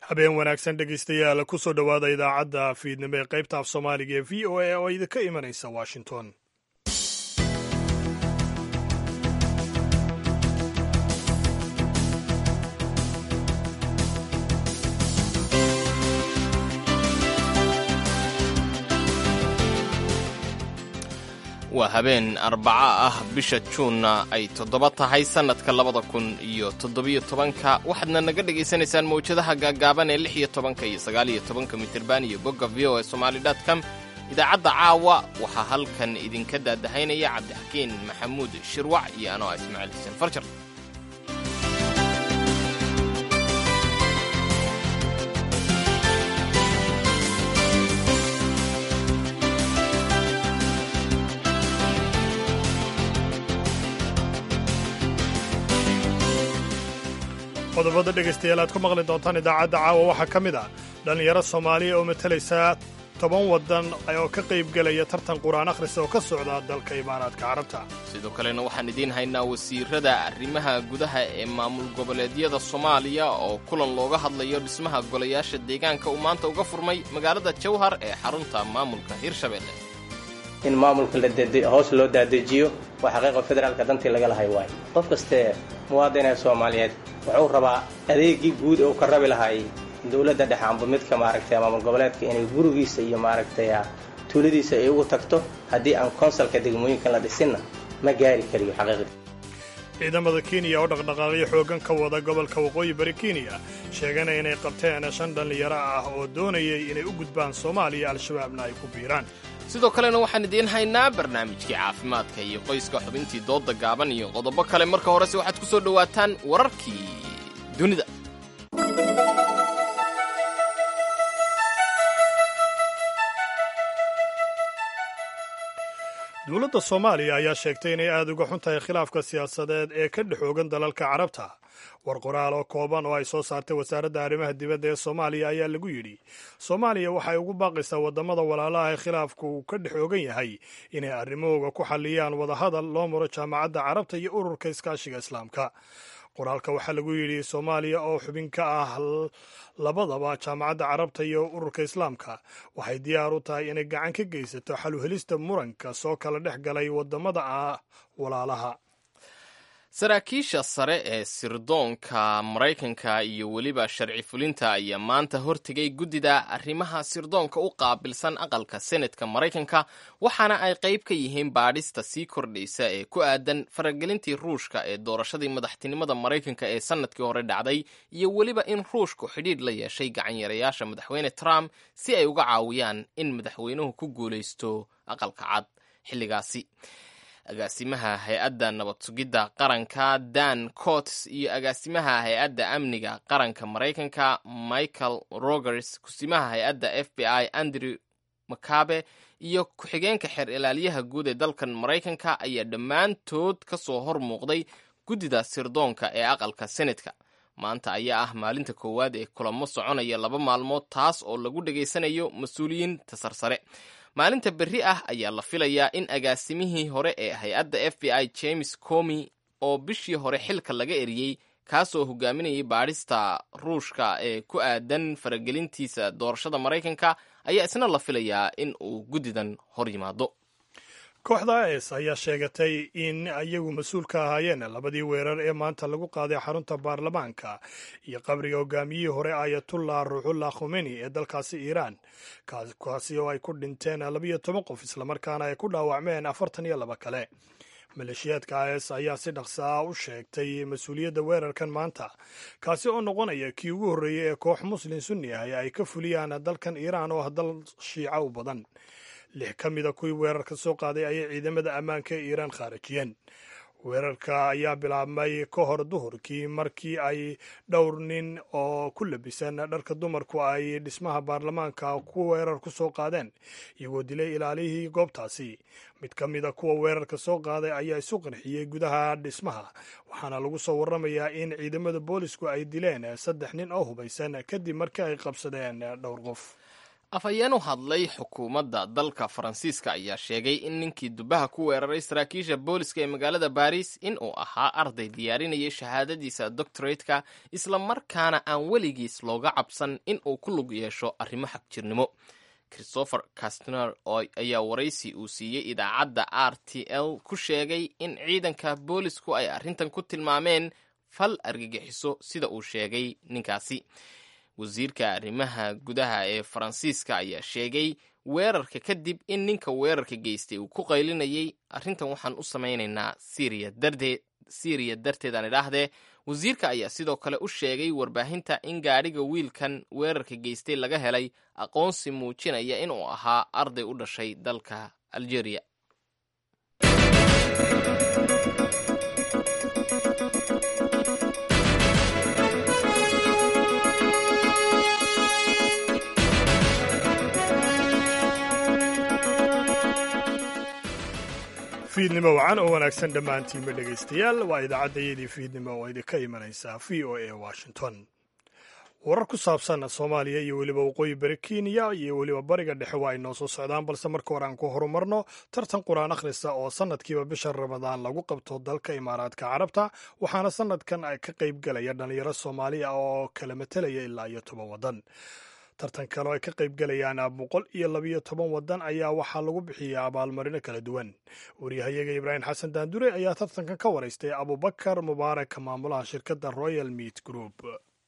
habeen wanaagsan dhegaystayaal ku soo dhowaada idaacadda fiidnimo ee qaybta af soomaaliga ee v o a oo idinka imanaysa washington waa habeen arbaco ah bisha juunna ay toddoba tahay sannadka labada kun iyo toddobiyo tobanka waxaadna naga dhegaysanaysaan mawjadaha gaaggaaban ee lix iyo tobanka iyo sagaaliyo tobanka mitirban iyo bogga v o e somaali com idaacadda caawa waxaa halkan idinka daadahaynaya cabdixakiin maxamuud shirwac iyo anoo ah ismaaciil xuseen farjar qodobada dhegaystayaal aad ku maqli doontaan idaacadda caawa waxaa ka mid ah dhallinyaro soomaaliya oo matalaysa toban waddan oo ka qaybgelaya tartan qur-aan akhris oo ka socda dalka imaaraadka carabta sidoo kalena waxaan idiin haynaa wasiirada arrimaha gudaha ee maamul goboleedyada soomaaliya oo kulan looga hadlayo dhismaha golayaasha deegaanka uu maanta uga furmay magaalada jawhar ee xarunta maamulka hirshabelle in maamulka hoos loo daadejiyo waa xaqiiqa federaalka dantii laga lahay waayo qof kastee muwaadinee soomaaliyeed wuxuu rabaa adeegii guud ee uu ka rabi lahay dowladda dhexe amba midka maaragtay maamul goboleedka inay gurigiisa iyo maaragtay tuuladiisa ay ugu tagto haddii aan konsalka degmooyinkan la dhisinna ma gaari kariyo xaqiiqdii ciidamada kenya oo dhaqdhaqaaqyo xooggan ka wada gobolka waqooyi bari kenya sheegana inay qabteen shan dhallinyaro ah oo doonayay inay u gudbaan soomaaliya al-shabaabna ay ku biiraan sidoo kalena waxaan idiin haynaa barnaamijkii caafimaadka iyo qoyska xubintii doodda gaaban iyo qodobo kale marka horese waxaad ku soo dhowaataan wararkii dunida dowladda soomaaliya ayaa sheegtay inay aada uga xun tahay khilaafka siyaasadeed ee ka dhexoogan dalalka carabta war qoraal oo kooban oo ay soo saartay wasaaradda arrimaha dibadda ee soomaaliya ayaa lagu yidhi soomaaliya waxay ugu baaqaysaa waddamada walaalaha ee khilaafku uu ka dhex oogan yahay inay arrimahooga ku xalliyaan wadahadal loo maro jaamacadda carabta iyo ururka iskaashiga islaamka qoraalka waxaa lagu yidhi soomaaliya oo xubin ka ah labadaba jaamacadda carabta iyo ururka islaamka waxay diyaar u tahay inay gacan ka geysato xaluhelista muranka soo kala dhex galay waddamada ah walaalaha saraakiisha sare ee sirdoonka maraykanka iyo weliba sharci fulinta ayaa maanta hortegay guddida arrimaha sirdoonka u qaabilsan aqalka senetka maraykanka waxaana ay qayb ka yihiin baadhista sii kordhaysa ee ku aadan faragelintii ruushka ee doorashadii madaxtinimada maraykanka ee sannadkii hore dhacday iyo weliba in ruushku xidhiidh la yeeshay gacanyarayaasha madaxweyne trump si ay uga caawiyaan in madaxweynuhu ku guulaysto aqalka cad xilligaasi agaasimaha hay-adda nabad sugidda qaranka dan cots iyo agaasimaha hay-adda amniga qaranka maraykanka michael rogers kusimaha hay-adda f b i andrew makabe iyo ku-xigeenka xeer ilaaliyaha guud ee dalkan maraykanka ayaa dhammaantood ka soo hor muuqday guddida sirdoonka ee aqalka senetka maanta ayaa ah maalinta koowaad ee kulamo soconaya laba maalmood taas oo lagu dhegaysanayo mas-uuliyiinta sarsare maalinta berri ah ayaa la filayaa in agaasimihii hore ee hay-adda f b i james comi oo bishii hore xilka laga eriyey kaasoo hogaaminayay baadhista ruushka ee ku aadan faragelintiisa doorashada maraykanka ayaa isna la filayaa in uu guddidan hor yimaado kooxda is ayaa sheegatay in iyagu mas-uul ka ahaayeen labadii weerar ee maanta lagu qaaday xarunta baarlamaanka iyo qabriga hogaamiyihii hore ayatullah ruuxullah khomeni ee dalkaasi iiraan kaasi oo ay ku dhinteen labiyo toban qof islamarkaana ay ku dhaawacmeen afartan iyo laba kale maleeshiyaadka is ayaa si dhaqsa ah u sheegtay mas-uuliyadda weerarkan maanta kaasi oo noqonaya kii ugu horreeyey ee koox muslin sunni ah ee ay ka fuliyaan dalkan iiraan oo ah dal shiica u badan lix ka mida kuwii weerarka soo qaaday ayay ciidamada ammaanka ee iiraan khaarajiyeen weerarka ayaa bilaabmay ka hor duhurkii markii ay dhowr nin oo ku labisan dharka dumarku ay dhismaha baarlamaanka ku weerar ku soo qaadeen iyagoo dilay ilaalihii goobtaasi mid ka mida kuwa weerarka soo qaaday ayaa isu qarxiyey gudaha dhismaha waxaana lagu soo warramayaa in ciidamada boolisku ay dileen saddex nin oo hubaysan kadib markii ay qabsadeen dhowr qof afhayeen u hadlay xukuumadda dalka faransiiska ayaa sheegay in ninkii dubaha ku weeraray saraakiisha booliska ee magaalada baris in uu ahaa arday diyaarinayay shahaadadiisa doctoratka isla markaana aan weligiis looga cabsan in uu ku lug yeesho arrimo xagjirnimo christopher castner ayaa waraysi uu siiyey idaacadda r t l ku sheegay in ciidanka boolisku ay arrintan ku tilmaameen fal argagixiso sida uu sheegay ninkaasi wasiirka arrimaha gudaha ee faransiiska ayaa sheegay weerarka kadib in ninka weerarka geystay uu ku qaylinayay arrintan waxaan u samaynaynaa syriya darteed syriya darteed aan idhaahdee wasiirka ayaa sidoo kale u sheegay warbaahinta in gaadhiga wiilkan weerarka geystay laga helay aqoonsi muujinaya inuu ahaa arday u dhashay dalka algeria fiidnimo wacan oo wanaagsan dhammaantiinba dhegaystayaal waa idaacaddayadii fiidnimo oo idinka imanaysaa v o a washington warar ku saabsan soomaaliya iyo weliba waqooyi bari kenya iyo weliba bariga dhexe waa ay noo soo socdaan balse marka hore aan ku horumarno tartan qur-aan akhrista oo sanadkiiba bisha ramadaan lagu qabto dalka imaaraadka carabta waxaana sanadkan ka qayb galaya dhalinyaro soomaaliya oo kala matelaya ilaa iyo toban waddan tartan kale oo ay ka qayb galayaan boqol iyo labiyo toban waddan ayaa waxaa lagu bixiyaa abaalmarino kala duwan waryahayaga ibraahim xasan daandure ayaa tartankan ka waraystay abubakar mubaarak maamulaha shirkadda royal meat group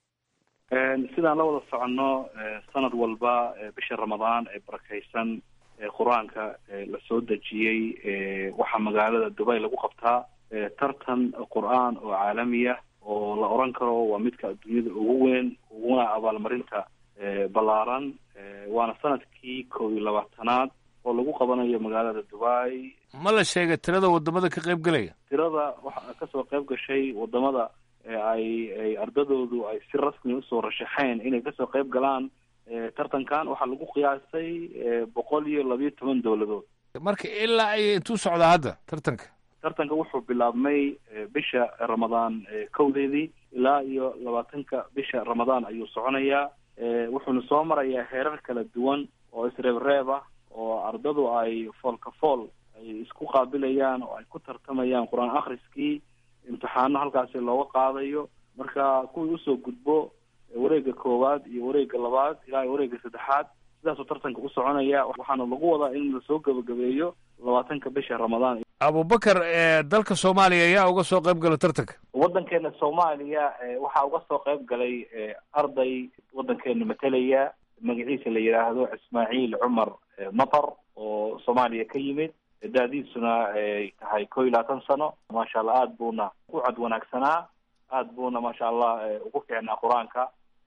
sidaan la wada soconno sanad walba bisha ramadaan ee barakaysan qur-aanka la soo dejiyey waxaa magaalada dubay lagu qabtaa tartan qur-aan oo caalamiya oo la oran karo waa midka adduunyada ugu weyn uguna abaalmarinta ballaaran waana sanadkii kow iyo labaatanaad oo lagu qabanayo magaalada dubai ma la sheegay tirada wadamada ka qayb galaya tirada waxaa kasoo qayb gashay wadamada ay ay ardadoodu ay si rasmi usoo rashaxeen inay kasoo qayb galaan tartankan waxaa lagu qiyaasay boqol iyo labiyo toban dowladood marka ilaa ay intuu socdaa hadda tartanka tartanka wuxuu bilaabmay bisha ramadaan kowdeedii ilaa iyo labaatanka bisha ramadaan ayuu soconayaa wuxuuna soo marayaa heerar kala duwan oo isreebreeb ah oo ardadu ay foolka fool ay isku qaabilayaan oo ay ku tartamayaan qur-aan akhriskii imtixaano halkaasi looga qaadayo marka kuwii usoo gudbo wareega koowaad iyo wareega labaad ilaa iyo wareega saddexaad sidaasuu tartanka u soconaya waxaana lagu wadaa in lasoo gebagabeeyo labaatanka bisha ramadaan abubakar dalka soomaaliya ayaa uga soo qayb gala tartanka waddankeena soomaaliya waxaa uga soo qayb galay arday waddankeena matelaya magaciisa la yidhaahdo ismaaciil cumar matar oo soomaaliya ka yimid da-diisuna ay tahay ko iyo labaatan sano maasha allah aada buuna u cod wanaagsanaa aada buuna maasha allah ugu fiicnaa qur-aanka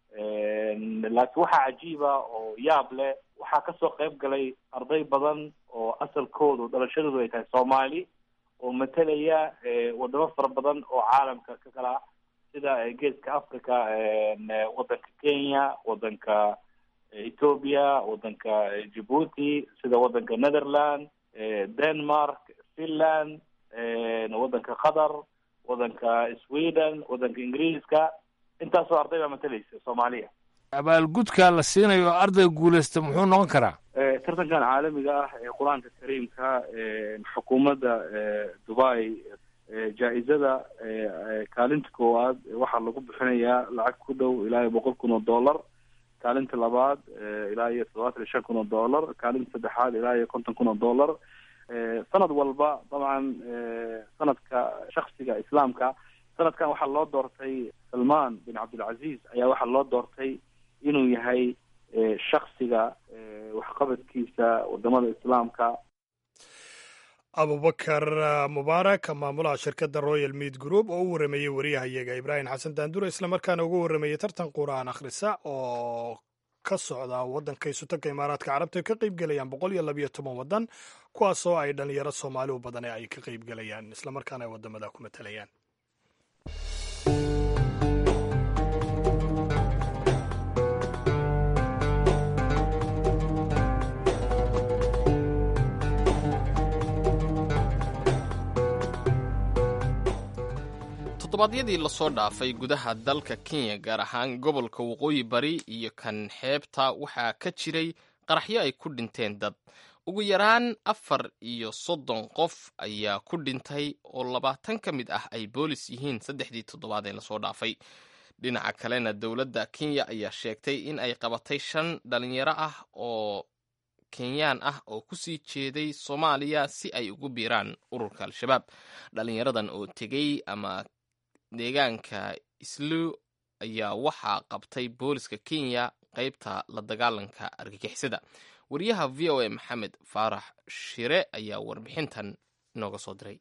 laakiin waxaa cajiiba oo yaab leh waxaa kasoo qayb galay arday badan oo asalkoodu dhalashadoodu ay tahay soomaali oo matelaya wadamo fara badan oo caalamka ka kala ah sida geeska africa waddanka kenya waddanka ethoopia waddanka djibuuti sida waddanka netherland denmark finland waddanka qatar waddanka sweden waddanka ingiriiska intaasoo arday baa matalaysa soomaaliya abaalgudka la siinayo ardayga guuleysta muxuu noqon karaa tartankan caalamiga ah ee qur-aanka kariimka xukuumadda dubai jaa-izada kaalinta koowaad waxaa lagu bixinayaa lacag ku dhow ilaa iyo boqol kun oo dollar kaalinta labaad ilaa iyo toddobaatan iyo shan kun oo dollar kaalinta saddexaad ilaa iyo konton kun oo dollar sanad walba dabcan sanadka shaksiga islaamka sanadkan waxaa loo doortay salman bin cabdilcaziz ayaa waxaa loo doortay inuu yahay shaksiga waxqabadkiisa wadamada islaamka abubakar mubaarak maamulaha shirkadda royal meat group oo u warameeyey wariyahayaga ibraahim xasan daandure islamarkaana uga warameeyey tartan qur-aan akhrisa oo ka socda waddanka isutanka imaaraadka carabta ay ka qayb gelayaan boqol iyo labiyo toban waddan kuwaasoo ay dhalinyaro soomaali u badan ay ka qayb gelayaan islamarkaana ay wadamada ku matalayaan toddobaadyadii lasoo dhaafay gudaha dalka kenya gaar ahaan gobolka waqooyi bari iyo kan xeebta waxaa ka jiray qaraxyo ay ku dhinteen dad ugu yaraan afar iyo soddon qof ayaa ku dhintay oo labaatan ka mid ah ay boolis yihiin saddexdii toddobaad ee lasoo dhaafay dhinaca kalena dowladda kenya ayaa sheegtay in ay qabatay shan dhalinyaro ah oo kenyaan ah oo kusii jeeday soomaaliya si ay ugu biiraan ururka al-shabaab dhalinyaradan oo tegey ama deegaanka islu ayaa waxaa qabtay booliska kenya qaybta la dagaalanka argagixisada wariyaha v o a maxamed faarax shire ayaa warbixintan inooga soo diray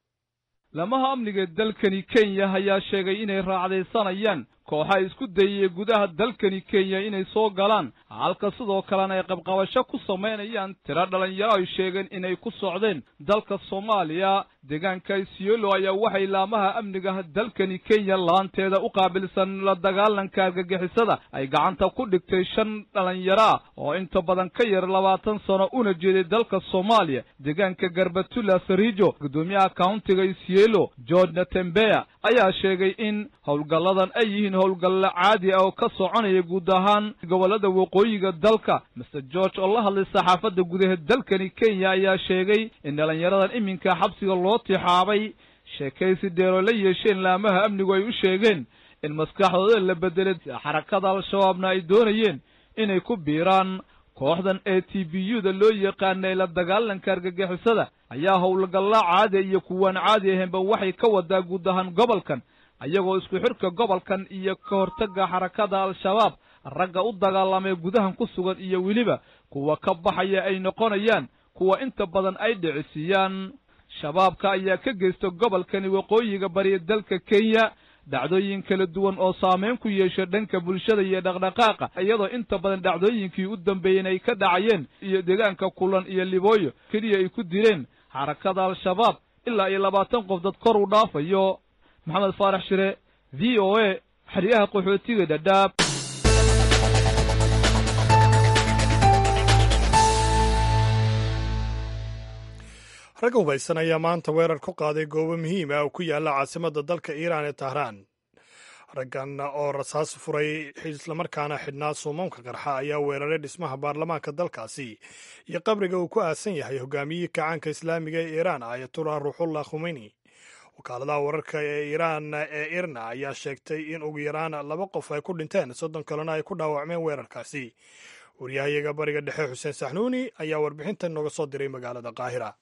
lamaha amniga dalkani kenya ayaa sheegay inay raacdaysanayaan kooxa isku dayaya gudaha dalkani kenya inay soo galaan halka sidoo kalena ay qabqabasho ku samaynayaan tiro dhalinyaro ay sheegeen inay ku socdeen dalka soomaaliya deegaanka isiolo ayaa waxay laamaha amniga dalkani kenya laanteeda u qaabilsan la dagaalanka argagixisada ay gacanta ku dhigtay shan dhalinyaro ah oo inta badan ka yar labaatan sano una jeeday dalka soomaaliya deegaanka garbatula sarijo guddoomiyaha countiga isielo george natembeya ayaa sheegay in howlgalladan ay yihiin howlgalle caadi ah oo ka soconaya guud ahaan gobollada waqooyiga dalka master george oo la hadlay saxaafadda gudaha dalkani kenya ayaa sheegay in dhalinyaradan iminka xabsiga loo tixaabay sheekaysi dheeroo la yeesheen laamaha amnigu ay u sheegeen in maskaxdooda la bedelay xarakada al-shabaabna ay doonayeen inay ku biiraan kooxdan a t b u da loo yaqaanay la dagaalanka argagixisada ayaa howlgalla caadi iyo kuwaan caadi ahaynba waxay ka wadaa guud ahaan gobolkan ayagoo isku xidhka gobolkan iyo ka hortagga xarakada al-shabaab ragga u dagaalamay gudahan ku sugan iyo weliba kuwa ka baxaya ay noqonayaan kuwa inta badan ay dhicisiiyaan shabaabka ayaa ka geysta gobolkani waqooyiga bariya dalka kenya dhacdooyin kala duwan oo saameyn ku yeesha dhanka bulshada iyo dhaqdhaqaaqa iyadoo inta badan dhacdooyinkii u dambeeyeen ay ka dhacayeen iyo deegaanka kulan iyo libooyo keliya ay ku dileen xarakada al-shabaab ilaa iyo labaatan qof dad kor u dhaafayo maxamed faarax shire v o a xeryaha qaxootiga dhadhaab ragga hubaysan ayaa maanta weerar ku qaaday goobo muhiim ah oo ku yaalla caasimadda dalka iiraan ee tahraan raggan oo rasaas furay islamarkaana xidhnaa suumaamka qarxa ayaa weeraray dhismaha baarlamaanka dalkaasi iyo qabriga uu ku aasan yahay hogaamiyihii kacaanka islaamiga ee iiraan ayatullah ruuxullah khumeyni wakaaladaha wararka ee iiraan ee irna ayaa sheegtay in ugu yaraan laba qof ay ku dhinteen soddon kalena ay ku dhaawacmeen weerarkaasi waryahayaga bariga dhexe xuseen saxnuuni ayaa warbixintan nooga soo diray magaalada qaahira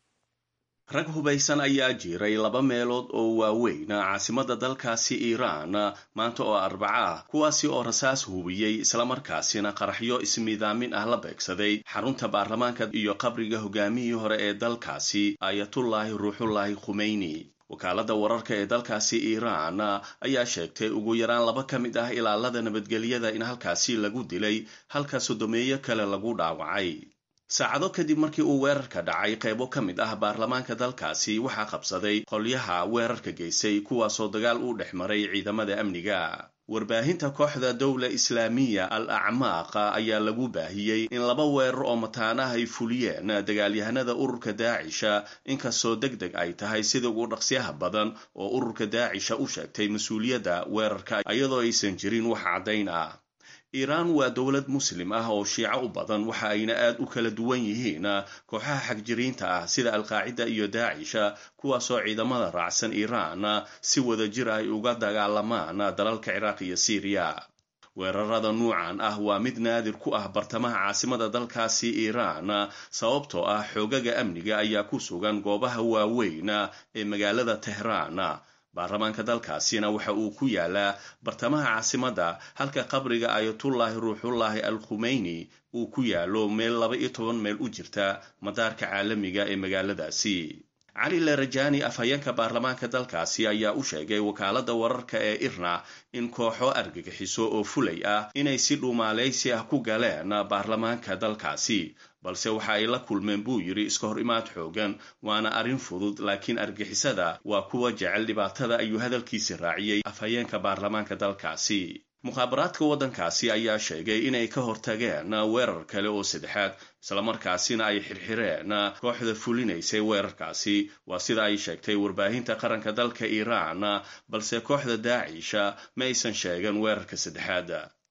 rag hubaysan ayaa jiray laba meelood oo waaweyn caasimadda dalkaasi iiraan maanta oo arbaca ah kuwaasi oo rasaas hubiyey islamarkaasina qaraxyo ismiidaamin ah la beegsaday xarunta baarlamaanka iyo qabriga hogaamihii hore ee dalkaasi ayatullaahi ruuxullaahi khumeyni wakaaladda wararka ee dalkaasi iiraan ayaa sheegtay ugu yaraan laba ka mid ah ilaalada nabadgelyada in halkaasi lagu dilay halka sodomeeyo kale lagu dhaawacay saacado kadib markii uu weerarka dhacay qaybo ka mid ah baarlamaanka dalkaasi waxaa qabsaday qolyaha weerarka geystay kuwaasoo dagaal u dhex maray ciidamada amniga warbaahinta kooxda dowla islaamiya al acmaaqa ayaa lagu baahiyey in laba weerar oo mataanaha ay fuliyeen dagaalyahanada ururka daacisha inkastoo deg deg ay tahay sida ugu dhaqsyaha badan oo ururka daacisha u sheegtay mas-uuliyadda weerarka iyadoo aysan jirin wax caddayn ah iiraan waa dowlad muslim ah oo shiico u badan waxa ayna aad u kala duwan yihiin kooxaha xagjiriinta ah sida alqaacida iyo daacisha kuwaasoo ciidamada raacsan iiraan si wada jir ay uga dagaalamaan dalalka ciraaq iyo siiriya weerarada nuucan ah waa mid naadir ku ah bartamaha caasimada dalkaasi iiraan sababtoo ah xoogaga amniga ayaa ku sugan goobaha waaweyn ee magaalada tehraan baarlamaanka dalkaasina waxa uu ku yaalaa bartamaha caasimadda halka qabriga ayatullaahi ruuxullaahi al khumeyni uu ku yaalo meel laba iyo toban meel u jirta madaarka caalamiga ee magaaladaasi cali larajani afhayeenka baarlamaanka dalkaasi ayaa u sheegay wakaaladda wararka ee irna in kooxo argagixiso oo fulay ah inay si dhuumaalaysi ah ku galeen baarlamaanka dalkaasi balse waxa ay la kulmeen buu yidhi iska hor imaad xoogan waana arrin fudud laakiin argixisada waa kuwa jecel dhibaatada ayuu hadalkiisi raaciyey afhayeenka baarlamaanka dalkaasi mukhaabaraadka waddankaasi ayaa sheegay inay ka hortageen weerar kale oo saddexaad islamarkaasina ay xirxireen kooxda fulinaysay weerarkaasi waa sida ay sheegtay warbaahinta qaranka dalka iiraan balse kooxda daacisha ma aysan sheegan weerarka saddexaad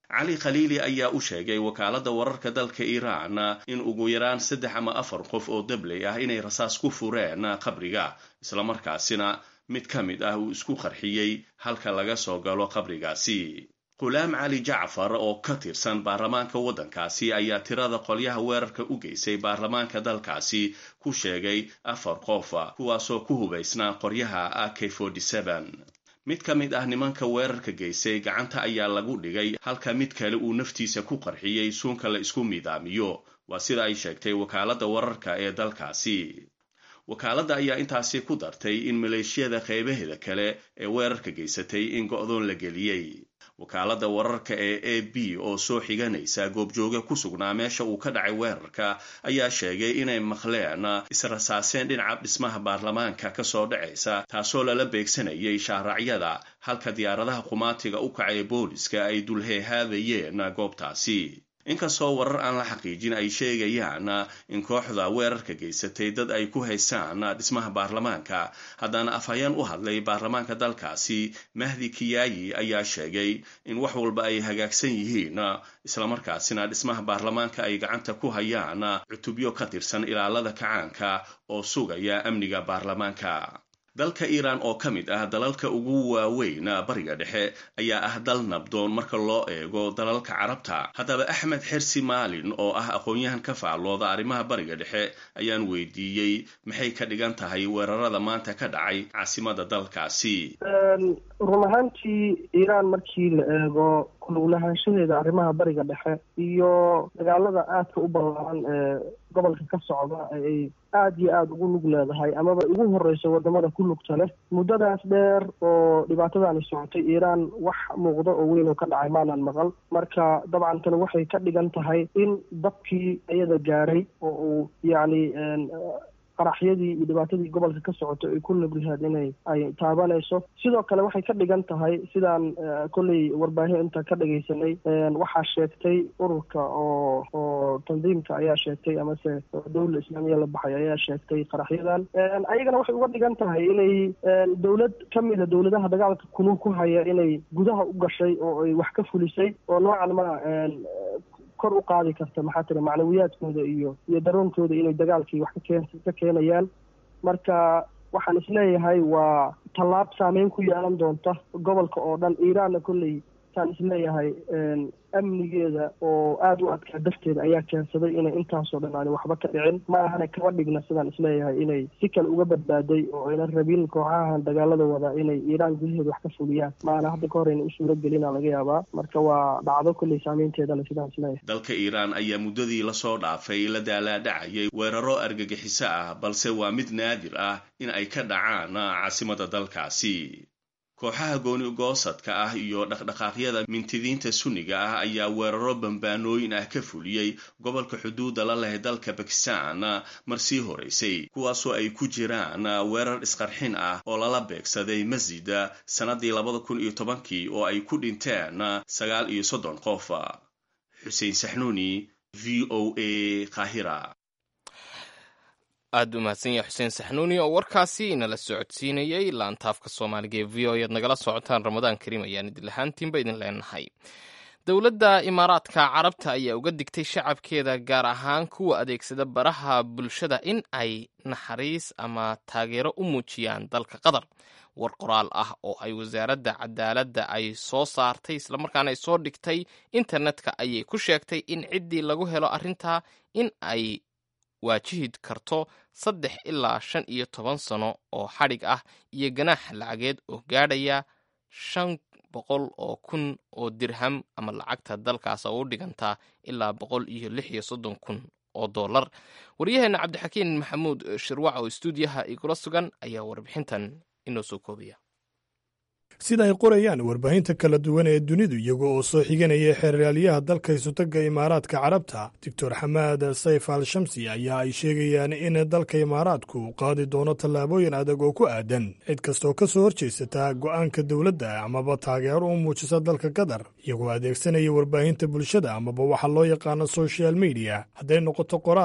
cali khaliili ayaa u sheegay wakaaladda wararka dalka iiraan in ugu yaraan saddex ama afar qof oo dabley ah inay rasaas ku fureen qabriga islamarkaasina mid ka mid ah uu isku qarxiyey halka laga soo galo qabrigaasi qulaam cali jacfar oo ka tirsan baarlamaanka waddankaasi ayaa tirada qolyaha weerarka u geysay baarlamaanka dalkaasi ku sheegay afar qof kuwaasoo ku hubaysnaa qoryaha a k mid ka mid ah nimanka weerarka geysay gacanta ayaa lagu dhigay halka mid kale uu naftiisa ku qarxiyey suunka la isku midaamiyo waa sida ay sheegtay wakaaladda wararka ee dalkaasi wakaaladda ayaa intaasi ku dartay in maleeshiyada qeybaheeda kale ee weerarka geysatay in go'doon la geliyey wakaaladda wararka ee a b oo soo xiganaysa goobjooge ku sugnaa meesha uu ka dhacay weerarka ayaa sheegay inay maqleen israsaaseen dhinaca dhismaha baarlamaanka kasoo dhacaysa taasoo lala beegsanayay shaaracyada halka diyaaradaha qumaatiga u kacay booliska ay dulheehaadayeen goobtaasi inkastoo warar aan la xaqiijin ay sheegayaan in kooxda weerarka geysatay dad ay ku haystaan dhismaha baarlamaanka haddana afhayeen u hadlay baarlamaanka dalkaasi mahdi kiyaayi ayaa sheegay in wax walba ay hagaagsan yihiin islamarkaasina dhismaha baarlamaanka ay gacanta ku hayaan cutubyo ka tirsan ilaalada kacaanka oo sugaya amniga baarlamaanka dalka iiraan oo ka mid ah dalalka ugu waaweyn bariga dhexe ayaa ah dal nabdoon marka loo eego dalalka carabta haddaba axmed xersi maalin oo ah aqoon-yahan ka faallooda arrimaha bariga dhexe ayaan weydiiyey maxay ka dhigan tahay weerarada maanta ka dhacay caasimada dalkaasi run ahaantii iiraan markii la eego kuluglahaanshaheeda arrimaha bariga dhexe iyo dagaalada aadka u ballaaran ee gobolka ka socda ay aada iyo aada ugu lug leedahay amaba ugu horeyso wadamada ku lugta leh muddadaas dheer oo dhibaatadaani socotay iiraan wax muuqdo oo weyn oo ka dhacay maanan maqal marka dabcan tani waxay ka dhigan tahay in dabkii iyada gaaray oo uu yacni qaraxyadii iyo dhibaatadii gobolka ka socotay ay ku lablihaad inay ay taabanayso sidoo kale waxay ka dhigan tahay sidaan kolley warbaahin inta ka dhagaysanay waxaa sheegtay ururka oo oo tandiimka ayaa sheegtay amase dowla islaamiya la baxay ayaa sheegtay qaraxyadan ayagana waxay uga dhigan tahay inay dowlad ka mida dowladaha dagaalka kulul ku haya inay gudaha u gashay oo ay wax ka fulisay oo noocan ma kor u qaadi karta maxaa tira macnawiyaadkooda iyo iyo daroonkooda inay dagaalkii wax kakeen ka keenayaan marka waxaan isleeyahay waa tallaab saameyn ku yeelan doonta gobolka oo dhan iiraanna kolley saan isleeyahay amnigeeda oo aada u adkaa darteeda ayaa keensaday inay intaasoo dhan aani waxba ka dhicin ma ahana kaba dhigna sidaan isleeyahay inay si kale uga badbaaday oo aynan rabin kooxahan dagaalada wada inay iiraan gudaheeda wax ka fuliyaan maana hadda ka hor ayna u suuro gelina laga yaabaa marka waa dhacdo kolley saameynteedana sidaan isleeyahay dalka iiraan ayaa muddadii lasoo dhaafay la daalaadhacayay weeraro argagixiso ah balse waa mid naadir ah in ay ka dhacaan caasimada dalkaasi kooxaha gooni goosadka ah iyo dhaqdhaqaaqyada mintidiinta sunniga ah ayaa weeraro bambaanooyin ah ka fuliyey gobolka xuduudda la leh dalka bakistan mar sii horeysay kuwaasoo ay ku jiraan weerar isqarxin ah oo lala beegsaday masjida sannadii labada kun iyo tobankii oo ay ku dhinteen sagaal iyo soddon qof xuseen saxnuuni v o a qaahira aada u mahadsan yahay xuseen saxnuuni oo warkaasi inala socodsiinayey laantaafka soomaaliga ee v o ead nagala socotaan ramadaan kariim ayaan idin lahaantiinba idin leenahay dowladda imaaraadka carabta ayaa uga digtay shacabkeeda gaar ahaan kuwa adeegsada baraha bulshada in ay naxariis ama taageero u muujiyaan dalka qatar war qoraal ah oo ay wasaaradda cadaaladda ay soo saartay islamarkaana ay soo dhigtay internetka ayay ku sheegtay in ciddii lagu helo arrintaa in ay waajihi karto saddex ilaa shan iyo toban sano oo xadhig ah iyo ganaax lacageed oo gaadhaya shan boqol oo kun oo dirham ama lacagta dalkaas oo u dhigantaa ilaa boqol iyo lix iyo soddon kun oo dollar waryaheena cabdixakiin maxamuud shirwac oo istuudiyaha igula sugan ayaa warbixintan inoo soo koobaya sida ay qorayaan warbaahinta kala duwan ee dunidu iyaga oo soo xiganaya xeeraalyaha dalka isutagga imaaraadka carabta doctor xamaad sayf al shamsi ayaa ay sheegayaan in dalka imaaraadku uu qaadi doono tallaabooyin adag oo ku aadan cid kastaoo ka soo horjeysata go'aanka dowladda amaba taageero u muujisa dalka qatar iyagoo adeegsanaya warbaahinta bulshada amaba waxa loo yaqaano social mediya hadday noqoto qoraal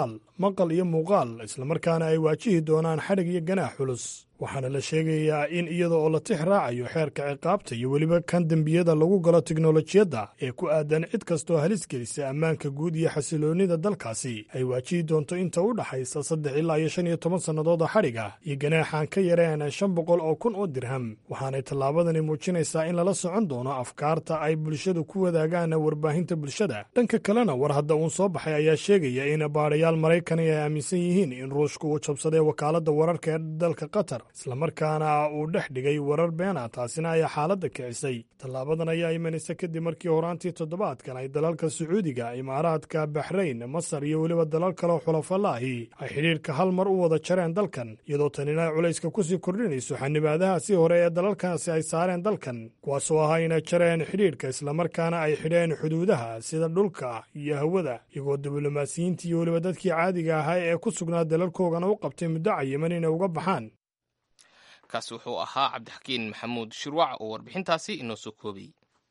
maqal iyo muuqaal islamarkaana ay waajihi doonaan xadhig iyo ganaax culus waxaana la sheegayaa in iyada oo la tix raacayo xeerka ciqaabta iyo weliba kan dembiyada lagu galo tiknolojiyadda ee ku aadan cid kastoo halis gelisa ammaanka guud iyo xasiloonnida dalkaasi ay waajihi doonto inta u dhaxaysa saddex ilaa iyo shan iyo toban sannadood oo xadhig ah iyo ganaaxaan ka yareen shan boqol oo kun oo dirham waxaanay tallaabadani muujinaysaa in lala socon doono afkaarta ay bulshadu ku wadaagaan warbaahinta bulshada dhanka kalena war hadda uun soo baxay ayaa sheegaya in baadhayaal maraykani ay aaminsan yihiin in ruushka uu jabsaday wakaaladda wararka ee dalka qatar islamarkaana uu dhex dhigay warar beena taasina ayaa xaaladda kicisay tallaabadan ayaa imanaysa kadib markii horaantii toddobaadkan ay dalalka sacuudiga imaaraadka baxrayn masar iyo weliba dalal kaleo xulafalaahi ay xidhiirka hal mar u wada jareen dalkan iyadoo tanina ay culayska kusii kordhinayso xanibaadahaasi hore ee dalalkaasi ay saareen dalkan kuwaasoo ahaa inay jareen xidhiirka islamarkaana ay xidheen xuduudaha sida dhulka iyo hawada iyagoo diblomaasiyiintii iyo weliba dadkii caadiga ahaa ee ku sugnaa dalalkoogana u qabtay muddo cayiman inay uga baxaan kaasi wuxuu ahaa cabdixakiin maxamuud shirwac oo warbixintaasi inoo soo koobay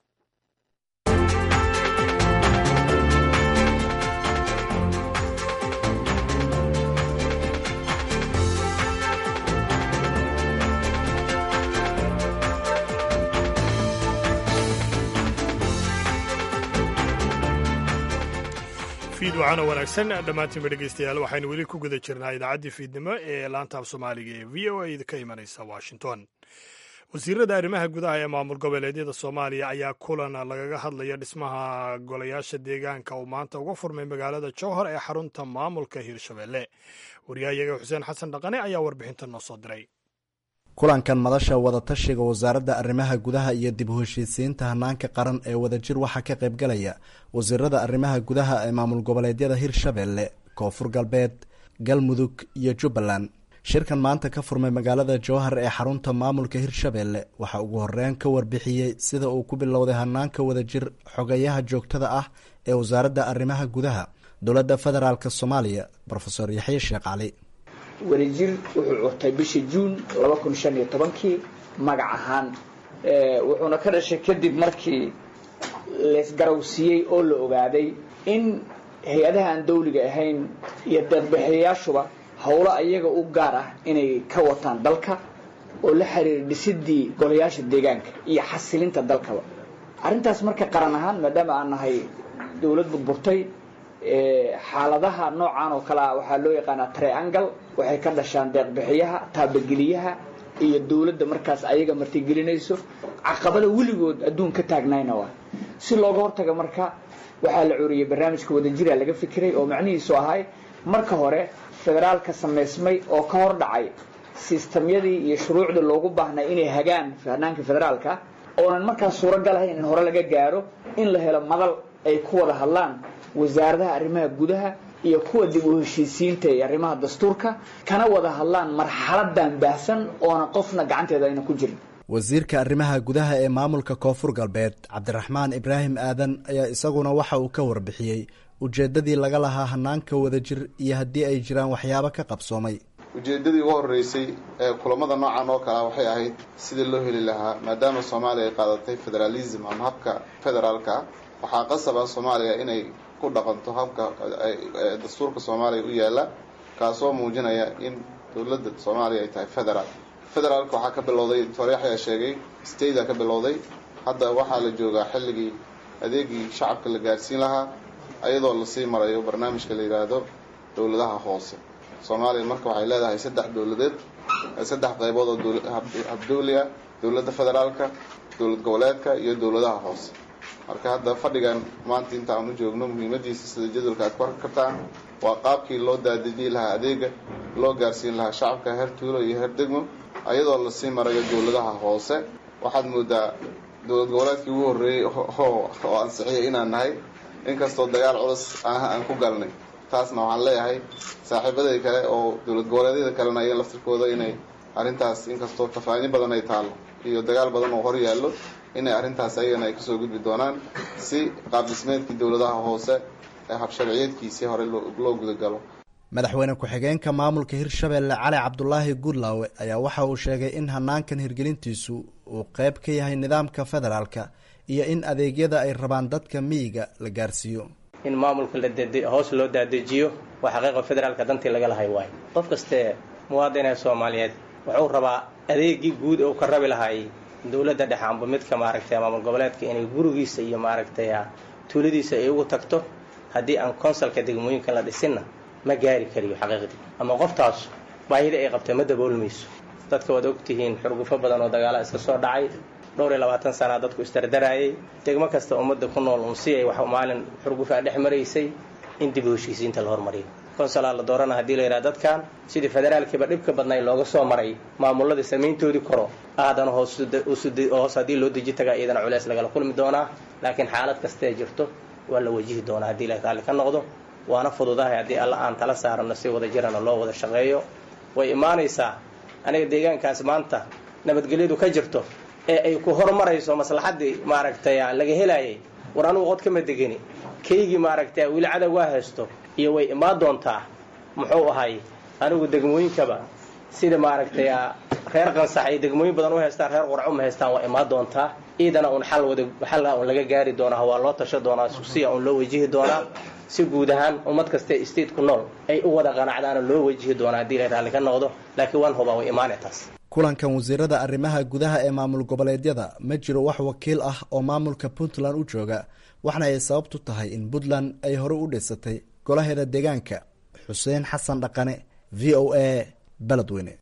fiid waxaana wanaagsan dhammaantiinba dhegeystayaal waxaynu weli ku guda jirnaa idaacaddii fiidnimo ee laantaaf soomaaliga ee v o a ka imanaysa washington wasiirada arrimaha gudaha ee maamul goboleedyada soomaaliya ayaa kulan lagaga hadlaya dhismaha golayaasha deegaanka uu maanta uga furmay magaalada jowhar ee xarunta maamulka hiirshabelle wariyahayaga xuseen xasan dhaqane ayaa warbixinta noo soo diray kulankan madasha wadatashiga wasaaradda arrimaha gudaha iyo dib u heshiisiinta hanaanka qaran ee wadajir waxaa ka qaybgalaya wasiirada arrimaha gudaha ee maamul goboleedyada hirshabelle koonfur galbeed galmudug iyo jubbaland shirkan maanta ka furmay magaalada jowhar ee xarunta maamulka hirshabelle waxaa ugu horeyn ka warbixiyey sida uu ku bilowday hanaanka wadajir xogayaha joogtada ah ee wasaaradda arrimaha gudaha dowladda federaalk soomaaliya rofeor yaxye sheekh cali wadajir wuxuu curtay bishii juun laba kun shan iyo tobankii magac ahaan wuxuuna ka dhashay kadib markii laysgarawsiiyey oo la ogaaday in hay-adaha aan dawliga ahayn iyo deeqbixiyayaashuba howlo ayaga u gaar ah inay ka wataan dalka oo la xiriira dhisidii golayaasha deegaanka iyo xasilinta dalkaba arrintaas marka qaran ahaan maadaama aan nahay dawlad burburtay xaaladaha noocan oo kale ah waxaa loo yaqaanaa triangle waxay ka dhashaan deeqbixiyaha taabageliyaha iyo dawladda markaas ayaga martigelinayso caqabada weligood adduun ka taagnayna waa si looga hortaga marka waxaa la curiyey barnaamijka wadajira laga fikiray oo macnihiisu ahay marka hore federaalka samaysmay oo ka hor dhacay sistamyadii iyo shuruucdii loogu baahnay inay hagaan hanaanka federaalka oonan markaas suuragal ahayn in hore laga gaaro in la helo madal ay ku wada hadlaan wasaaradaha arrimaha gudaha iyo kuwa dib u heshiisiinta ee arrimaha dastuurka kana wada hadlaan marxaladan baahsan oona qofna gacanteeda ayna ku jirin wasiirka arrimaha gudaha ee maamulka koonfur galbeed cabdiraxmaan ibraahim aadan ayaa isaguna waxa uu ka warbixiyey ujeeddadii laga lahaa hanaanka wadajir iyo haddii ay jiraan waxyaabo ka qabsoomay ujeeddadii ugu horreysay ee kulamada noocan oo kalea waxay ahayd sidii loo heli lahaa maadaama soomaaliya ay qaadatay federaalism ama habka federaalka waxaa qasaba soomaaliya inay ku dhaqanto habka dastuurka soomaaliya u yaala kaasoo muujinaya in dowladda soomaaliya ay tahay federaal federaalka waxaa ka bilowday toryaxyaa sheegay stateda ka bilowday hadda waxaa la joogaa xilligii adeegii shacabka la gaarsiin lahaa ayadoo lasii marayo barnaamijka la yidhaahdo dowladaha hoose soomaaliya marka waxay leedahay saddex dowladeed saddex qaybood oo habdowli ah dowladda federaalka dowlad goboleedka iyo dowladaha hoose marka hadda fadhigan maanta inta aan u joogno muhiimadiisa sida jadwalka aad ku arki kartaan waa qaabkii loo daadejii lahaa adeega loo gaarsiin lahaa shacabka heer tuulo iyo heer degmo ayadoo lasii marayo dowladaha hoose waxaad moodaa dowlad goboleedkii ugu horreeyey oo ansixiyay inaan nahay inkastoo dagaal culus aan ku galnay taasna waxaan leeyahay saaxiibaday kale oo dowlad goboleedyada kalena ayaga laftirkooda inay arrintaas inkastoo tafaani badan ay taalo iyo dagaal badan oo hor yaallo inay arrintaas ayagana ay kasoo gudbi doonaan si qaab dhismeedkii dowladaha hoose ee habsharciyeedkiisii hore loo gudagalo madaxweyne ku-xigeenka maamulka hirshabelle cali cabdulaahi guudlaawe ayaa waxa uu sheegay in hanaankan hirgelintiisu uu qeyb ka yahay nidaamka federaalka iyo in adeegyada ay rabaan dadka miyiga la gaarsiiyo in maamulka la dede hoos loo daadejiyo waa xaqiiqa federaalka dantii laga lahay waayo qof kastee muwaadinee soomaaliyeed wuxuu rabaa adeegii guud ee uu ka rabi lahay dowladda dhexe amba midka maaragtay maamul goboleedka inay gurigiisa iyo maaragtay tuuladiisa ay ugu tagto haddii aan konsalka degmooyinka la dhisinna ma gaari kariyo xaqiiqdii ama qoftaas baahida ay qabtay ma daboolmayso dadka waad ogtihiin xurgufo badan oo dagaala iska soo dhacay dhowr iyo labaatan sanaa dadku isdardaraayay degmo kasta ummadda ku nool un si ay wax maalin xurgufaa dhex maraysay in dib u heshiisiinta la hormariyo konsalaa la doorana haddii la yidhaha dadkan sidii federaalkiiba dhibka badnay looga soo maray maamuladii samayntoodii koro aadana hoos haddii loo deji tagaa iyadana culeys lagala kulmi doonaa laakiin xaalad kastaee jirto waa la wajihi doonaa haddii la raalli ka noqdo waana fududahay haddii alla aan tala saarano si wada jirana loo wada shaqeeyo way imaanaysaa aniga deegaankaas maanta nabadgelyadu ka jirto ee ay ku horumarayso maslaxaddii maaragtay laga helayay war anugu qod kama degeni kaygii maaragtay weli cadow waa haysto iyo way imaan doontaa muxuu ahay anigu degmooyinkaba sida maaragtay reer qansax ay degmooyin badan u haystaan reer qurco ma haystaan waa imaan doontaa iidana uun xal wada xalla un laga gaari doonaa waa loo tasho doonaa susiya un loo wajihi doonaa si guud ahaan ummad kastae state ku nool ay u wada qanacdaana loo wajihi doonaa haddii la raalli ka noqdo laakiin waan hubaa way imaanay taas kulankan wasiirada arrimaha gudaha ee maamul goboleedyada ma jiro wax wakiil ah oo maamulka puntland u jooga waxna ay sababtu tahay in puntland ay hore u dhisatay golaheeda deegaanka xuseen xasan dhaqane v o a beledweyne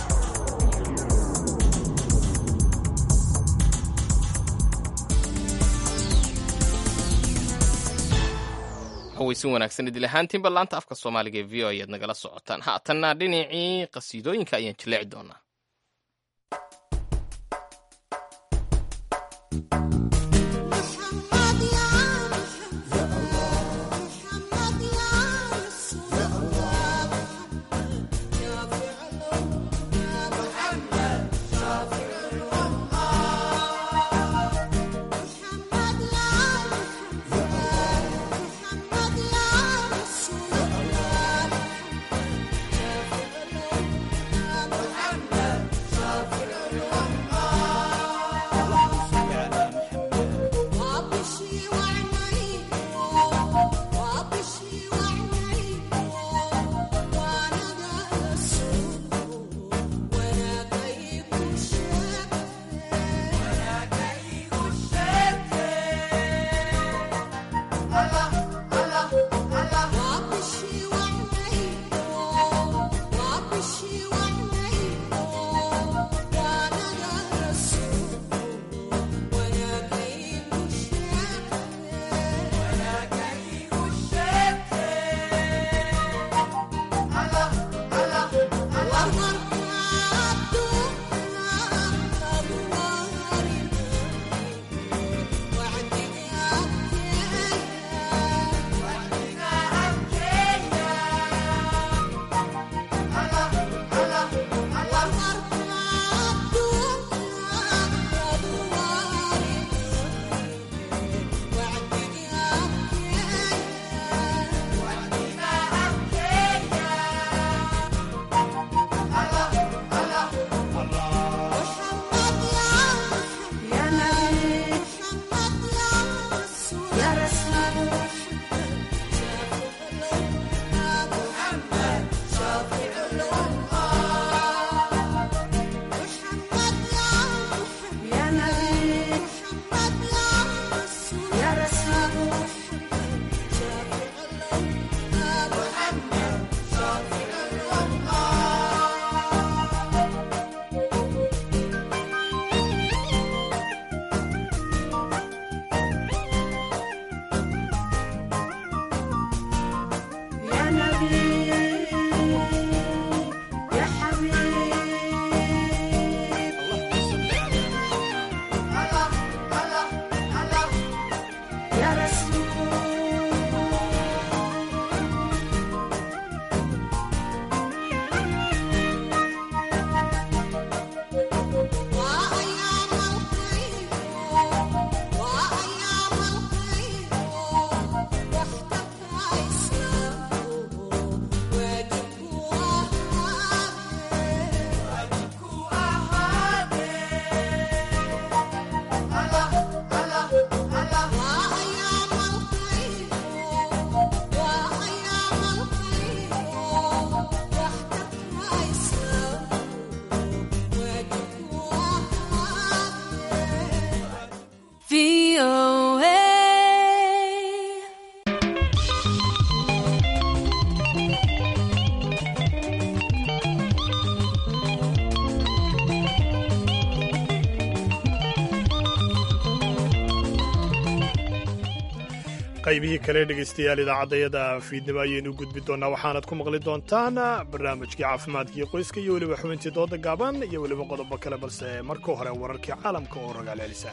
haweysin wanaagsan idil ahaantiinba laanta afka soomaaliga ee v o ayaad nagala socotaan haatanna dhinacii qasiidooyinka ayaan jilleeci doonaa qaybihii kale dhegaystayaal idaacaddayada fiidnimo ayaynu gudbi doonnaa waxaanad ku maqli doontaan barnaamijkii caafimaadkii qoyska iyo weliba xubintii dooda gaaban iyo weliba qodobo kale balse marka hore wararkii caalamka oo rogaal celisa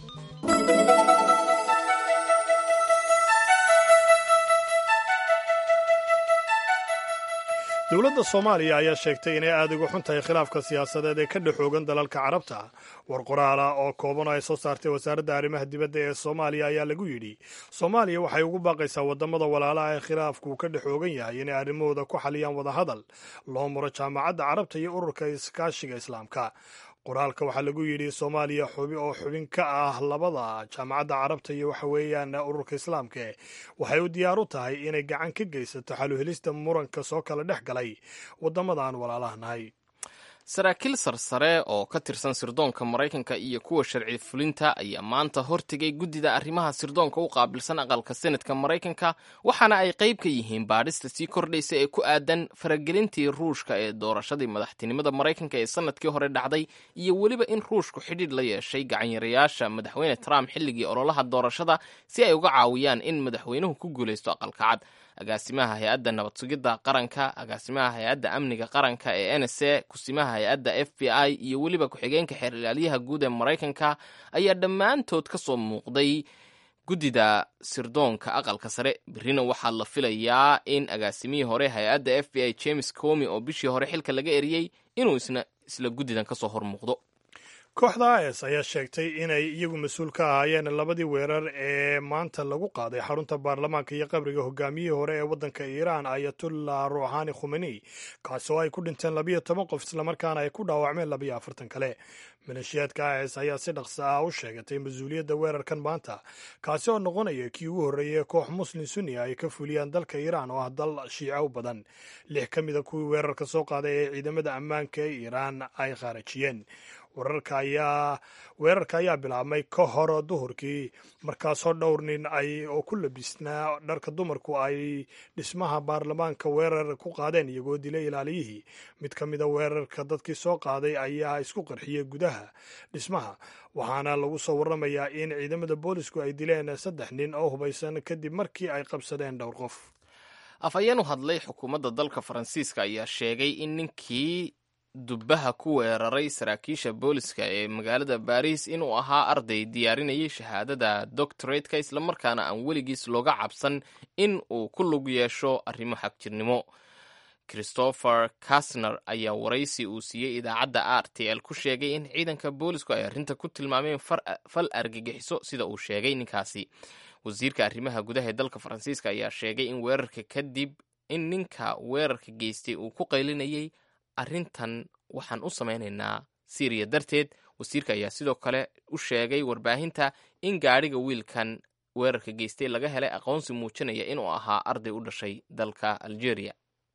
dowladda soomaaliya ayaa sheegtay inay aad uga xun tahay khilaafka siyaasadeed ee ka dhexoogan dalalka carabta war qoraala oo kooban oo ay soo saartay wasaaradda arrimaha dibadda ee soomaaliya ayaa lagu yidhi soomaaliya waxay ugu baaqaysaa waddamada walaalaha ee khilaafku ka dhexoogan yahay inay arrimahooda ku xaliyaan wadahadal loo muro jaamacadda carabta iyo ururka iskaashiga islaamka qoraalka waxaa lagu yidhi soomaaliya xubi oo xubin ka ah labada jaamacadda carabta iyo waxa weeyaan ururka islaamka waxay u diyaar u tahay inay gacan ka geysato xaluhelista muranka soo kala dhex galay waddamada aan walaalaha nahay saraakiil sarsare oo ka tirsan sirdoonka maraykanka iyo kuwa sharci fulinta ayaa maanta hortegay guddida arrimaha sirdoonka u qaabilsan aqalka senadka maraykanka waxaana ay qayb ka yihiin baadhista sii kordhaysa ee ku aadan faragelintii ruushka ee doorashadii madaxtinimada maraykanka ee sanadkii hore dhacday iyo weliba in ruushku xidhiidh la yeeshay gacanyarayaasha madaxweyne trump xilligii ololaha doorashada si ay uga caawiyaan in madaxweynuhu ku guulaysto aqalka cad agaasimaha hay-adda nabad sugidda qaranka agaasimaha hay-adda amniga qaranka ee n s a kusimaha hay-adda f b i iyo weliba ku-xigeenka xeer ilaalyaha guud ee maraykanka ayaa dhammaantood ka soo muuqday guddida sirdoonka aqalka sare berrina waxaa la filayaa in agaasimihii hore hay-adda f b i james comi oo bishii hore xilka laga eriyey inuu isna isla guddidan kasoo hor muuqdo kooxda is ayaa sheegtay inay iyagu mas-uul ka ahaayeen labadii weerar ee maanta lagu qaaday xarunta baarlamaanka iyo qabriga hogaamiyihii hore ee waddanka iiraan ayatullah ruuxani khumeni kaasi oo ay ku dhinteen labiyo toban qof islamarkaana ay ku dhaawacmeen labiyo afartan kale maleeshiyaadka is ayaa si dhaqsa ah u sheegatay mas-uuliyadda weerarkan maanta kaasi oo noqonaya kii ugu horreeyey koox muslim sunni ay ka fuliyaan dalka iiraan oo ah dal shiico u badan lix ka mida kuwii weerarka soo qaaday ee ciidamada ammaanka ee iiraan ay khaarajiyeen wararka ayaa weerarka ayaa bilaabmay ka hor duhurkii markaasoo dhowr nin ay oo ku labisnaa dharka dumarku ay dhismaha baarlamaanka weerar ku qaadeen iyagoo dilay ilaaliyihii mid ka mida weerarka dadkii soo qaaday ayaa isku qarxiyey gudaha dhismaha waxaana lagu soo warramayaa in ciidamada boolisku ay dileen saddex nin oo hubaysan kadib markii ay qabsadeen dhowr qof afhayeen u hadlay xukuumadda dalka faransiiska ayaa sheegay in ninkii dubbaha ku weeraray saraakiisha booliska ee magaalada baris inuu ahaa arday diyaarinayay shahaadada doctoratka islamarkaana aan weligiis looga cabsan in uu ku lug yeesho arrimo xagjirnimo christopher kasner ayaa waraysi uu siiyey idaacadda r t l ku sheegay in ciidanka boolisku ay arrinta ku tilmaameen fal argagixiso sida uu sheegay ninkaasi wasiirka arrimaha gudaha ee dalka faransiiska ayaa sheegay in weerarka kadib in ninka weerarka geystay uu ku qaylinayay arrintan waxaan u samaynaynaa syriya darteed wasiirka ayaa sidoo kale u sheegay warbaahinta in gaadhiga wiilkan weerarka geystay laga helay aqoonsi muujinaya inuu ahaa arday u dhashay dalka algeria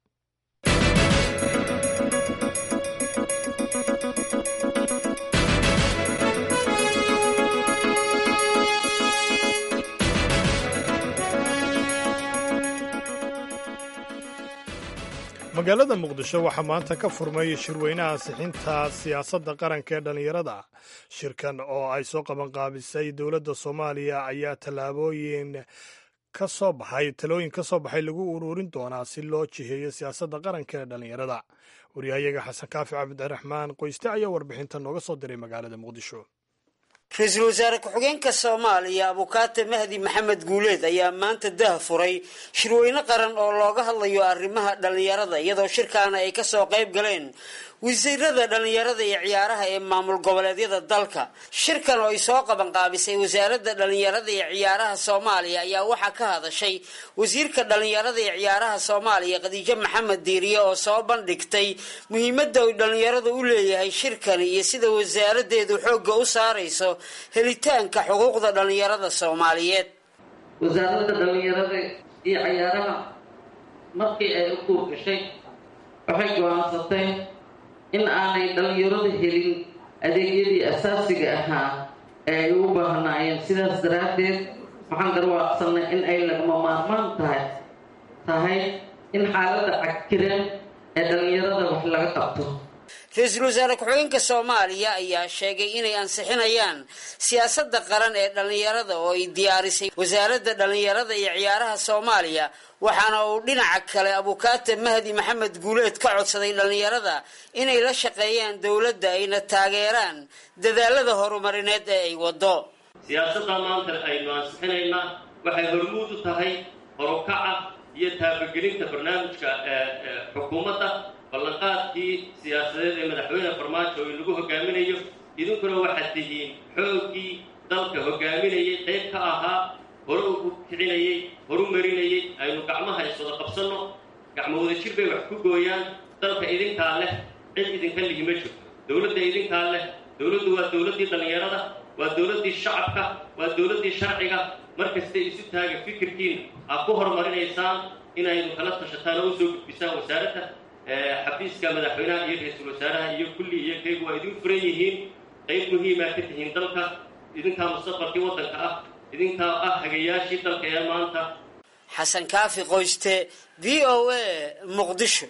magaalada muqdisho waxaa maanta ka furmay shirweynaha ansixinta siyaasadda qaranka ee dhallinyarada shirkan oo ay soo qabanqaabisay dowladda soomaaliya ayaa tallaabooyin ka soo baxay talooyin ka soo baxay lagu ururin doonaa si loo jiheeyo siyaasadda qaranka ee dhallinyarada waryahayaga xasan kaafi cabdiraxmaan qoyste ayaa warbixinta nooga soo diray magaalada muqdisho ra-iisul wasaare ku-xigeenka soomaaliya abukaate mahdi maxamed guuleed ayaa maanta dah furay shirweyne qaran oo looga hadlayo arrimaha dhallinyarada iyadoo shirkaana ay kasoo qayb galeen wasiirada dhallinyarada iyo ciyaaraha ee maamul goboleedyada dalka shirkan oo ay soo qabanqaabisay wasaaradda dhallinyarada iyo ciyaaraha soomaaliya ayaa waxaa ka hadashay wasiirka dhallinyarada iyo ciyaaraha soomaaliya khadiijo maxamed diiriye oo soo bandhigtay muhiimadda uu dhallinyarada u leeyahay shirkani iyo sida wasaaradeedu xoogga u saarayso helitaanka xuquuqda dhallinyarada soomaaliyeed wasaaradda dhallinyarada iyo ciyaaraha markii ay u kuurgashay waxay go-aansatay in aanay dhallinyaradu helin adeegyadii asaasiga ahaa ee ay ugu baahnaayeen sidaas daraaddeed waxaan garwaaqsanay in ay lagama maarmaan tahay tahay in xaaladda cagkiran ee dhallinyarada wax laga qabto ra-iisul wasaare ku-xigeenka soomaaliya ayaa sheegay inay ansixinayaan siyaasadda qaran ee dhallinyarada oo ay diyaarisay wasaaradda dhallinyarada iyo ciyaaraha soomaaliya waxaana uu dhinaca kale abukaate mahdi maxamed guuleed ka codsaday dhallinyarada inay la shaqeeyaan dowladda ayna taageeraan dadaalada horumarineed ee ay wado siyaasadda maanta aynu ansixinaynaa waxay hormuud u tahay horukaca iyo taabagelinta barnaamijka xukuumadda ballanqaadkii siyaasadeed ee madaxweyne farmaajo oo lagu hogaaminayo idinkuna waxaad tihiin xooggii dalka hogaaminayay qayb ka ahaa hore ugu kicinayey horu marinayey aynu gacmaha iswada qabsanno gacmo wada jir bay wax ku gooyaan dalka idinkaa leh cid idinka lihi ma jirto dowladda idinkaa leh dowladdu waa dowladdii dhallinyarada waa dowladdii shacabka waa dowladdii sharciga markastay isu taaga fikirkiina aad ku horumarinaysaan inaynu kala tashataan oo usoo gudbisaan wasaaradda xafiiska madaxweynaha iyo ra-iisul wasaaraha iyo kulli iyo kaygu waa idin furan yihiin qayb muhiimaa ka tihiin dalka idinkaa mustaqbalkii waddanka ah idinkaa ah hagayaashii dalka ee maanta xasan kaafi qoyste v o a muqdisho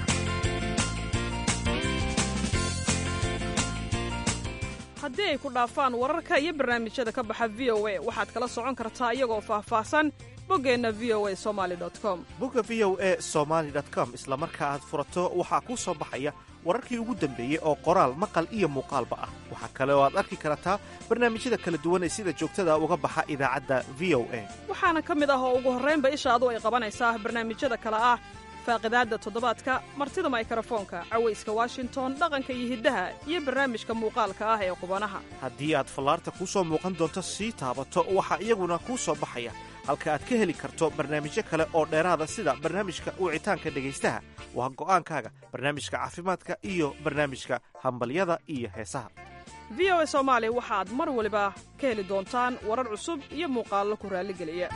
haddii ay ku dhaafaan wararka iyo barnaamijyada ka baxa v o a waxaad kala socon kartaa iyagoo faahfaahsan boggeenna v o a somaali com bogga v o a somaali com isla marka aad furato waxaa kuu soo baxaya wararkii ugu dambeeyey oo qoraal maqal iyo muuqaalba ah waxaa kale oo aad arki kartaa barnaamijyada kala duwan ee sida joogtada uga baxa idaacadda v o a waxaana ka mid ah oo ugu horraynba ishaadu ay qabanaysaa barnaamijyada kale ah faaqidaadda toddobaadka martida maykarafoonka cawayska washington dhaqanka iyo hiddaha iyo barnaamijka muuqaalka ah ee qubanaha haddii aad fallaarta kuu soo muuqan doonto sii taabato waxaa iyaguna kuu soo baxaya halka aad ka heli karto barnaamijyo kale oo dheeraada sida barnaamijka wicitaanka dhegaystaha waa go'aankaaga barnaamijka caafimaadka iyo barnaamijka hambalyada iyo heesaha v o a soomaali waxaad mar waliba ka heli doontaan warar cusub iyo muuqaallo ku raalligeliya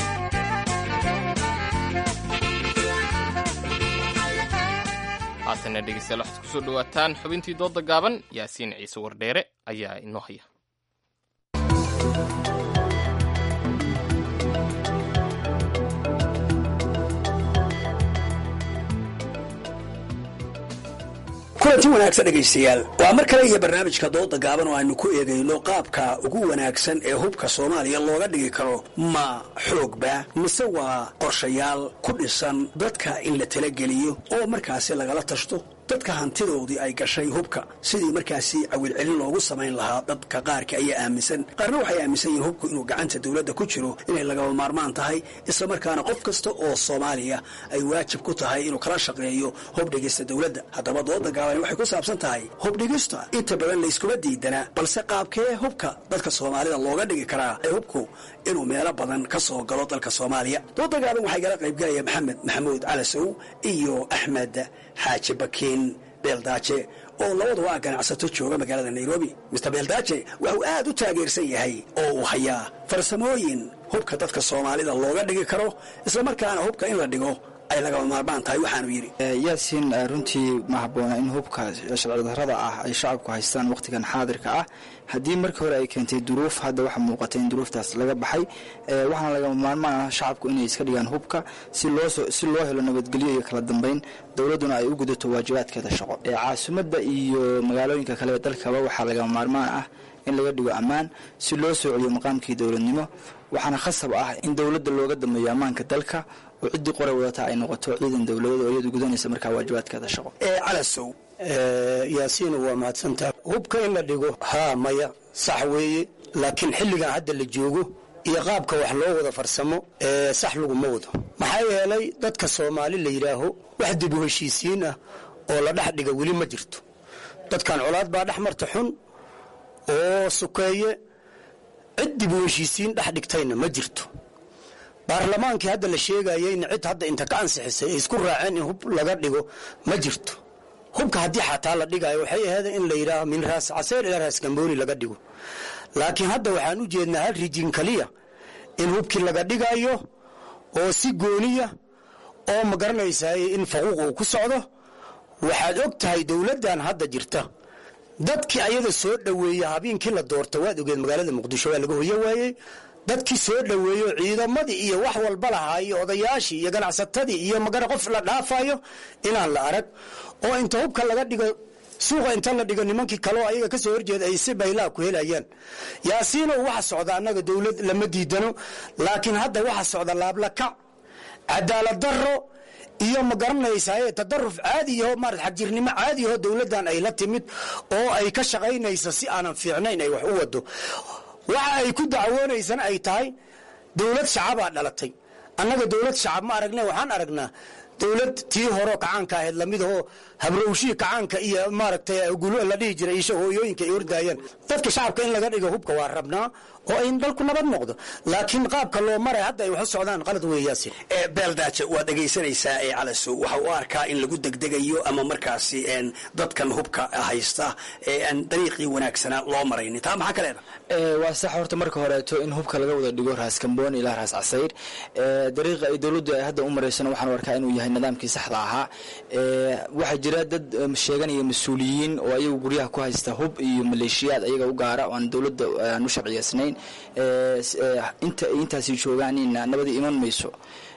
haatana dhegeystayaal waxaad kusoo dhowaataan xubintii doodda gaaban yaasiin ciise wardheere ayaa inoo haya kulanti wanaagsan dhegaystayaal waa mar kale iyo barnaamijka dooda gaaban oo aynu ku eegayno qaabka ugu wanaagsan ee hubka soomaaliya looga dhigi karo ma xoogba mise waa qorshayaal ku dhisan dadka in la talageliyo oo markaasi lagala tashto dadka hantidoodii ay gashay hubka sidii markaasi cawilcelin loogu samayn lahaa dadka qaarka ayaa aaminsan qaarna waxay aaminsan yihiin hubku inuu gacanta dowladda ku jiro inay lagaba maarmaan tahay islamarkaana qof kasta oo soomaaliya ay waajib ku tahay inuu kala shaqeeyo hubdhigista dowladda haddaba dooda gaabani waxay ku saabsan tahay hubdhigista inta badan layskuma diidana balse qaabkee hubka dadka soomaalida looga dhigi karaa ee hubku inuu meelo badan ka soo galo dalka soomaaliya dooda gaaban waxay gala qaybgalaya maxamed maxamuud calasow iyo axmed xaaji bakiin beeldaaje oo labaduba ah ganacsato jooga magaalada nairobi mister beeldaaje waxuu aad u taageersan yahay oo uu hayaa farsamooyin hubka dadka soomaalida looga dhigi karo islamarkaana hubka in la dhigo ay lagaba maarmaan tahay waxaanu yidhi yaasiin runtii ma habboona in hubka sharci darrada ah ay shacabku haystaan wakhtigan xaadirka ah haddii markii hore ay keentay duruuf hadda waxaa muuqatay in duruuftaas laga baxay waxaana lagama maarmaan ah shacabku inay iska dhigaan hubka si loo helo nabadgelyo iyo kala dambeyn dowladduna ay u gudato waajibaadkeeda shaqo caasimadda iyo magaalooyinka kale ee dalkaba waxaa lagama maarmaan ah in laga dhigo ammaan si loo soo celiyo maqaamkii dowladnimo waxaana khasab ah in dowladda looga dambeeyo ammaanka dalka oo ciddii qoray wadata ay noqoto ciidan dowladeed oo iyadu gudanaysa markaa waajibaadkeeda shaqo calasow yaasiina waa mahadsantaha hubka in la dhigo haa maya sax weeye laakiin xilligan hadda la joogo iyo qaabka wax loo wada farsamo sax laguma wado maxaa yeelay dadka soomaali la yidhaaho wax dib u heshiisiin ah oo la dhex dhiga weli ma jirto dadkan colaad baa dhex marta xun oo sukeeye cid dib u heshiisiin dhex dhigtayna ma jirto baarlamaankii hadda la sheegayeyna cid hadda inta ka ansixisay ay isku raaceen in hub laga dhigo ma jirto hubka haddii xataa la dhigayo waxay ahayd in la yidhaaho min raas caseer ilaa raas gambooni laga dhigo laakiin hadda waxaan u jeednaa hal rijin kaliya in hubkii laga dhigayo oo si gooniya oo ma garanaysaay in faquuq uu ku socdo waxaad og tahay dowladdan hadda jirta dadkii ayada soo dhoweeya habeenkii la doorta waad ogeed magaalada muqdisho waa laga hoyo waayey dadkii soo dhoweeyo ciidamadii iyo wax walba lahaa iyo odayaashii iyo ganacsatadii iyo magara qof la dhaafayo inaan la arag oo inta hubka laga dhigo suuqa inta la dhigo nimankii kaleo ayaga kasoo horjeeda ay si baylaa ku helayaan yaasiinow waxa socda annaga dowlad lama diidano laakiin hadda waxa socda laablakac cadaalad daro iyo ma garanaysaye tadaruf caadiyaho marat xagjirnimo caadiyaho dowladdan ay la timid oo ay ka shaqaynayso si aanan fiicnayn ay wax u wado waxa ay ku dacwoonaysana ay tahay dowlad shacabaa dhalatay annaga dowlad shacab ma aragna waxaan aragnaa dowlad tii horo kacaanka ahayd lamidahoo habrowshii kacaanka iyo maaragtay gulo la dhihi jiray isha hooyooyinka ay ordaayeen dadka shacabka in laga dhigo hubka waa rabnaa oo ay dalku nabad noqdo laakiin qaabka loo maray hadda ay wax u socdaan qalad weeyaasin beeldaaje waad dhegaysanaysaa ee calasow waxa u arkaa in lagu degdegayo ama markaasi dadkan hubka haysta ee aan dariiqii wanaagsanaa loo maraynin taa maxaa ka leedahay waa sax horta marka horeeto in hubka laga wada dhigo raas kamboon ilaa raas casayr dariiqa ay dowladdu ay hadda u maraysana waxaan arkaa inuu yahay nidaamkii saxda ahaa waxaa jira dad sheeganaya mas-uuliyiin oo ayagu guryaha ku haysta hub iyo maleeshiyaad ayaga u gaara oo aan dowladda aan u sharciyeysnayn inta ay intaasi joogaanina nabadi iman mayso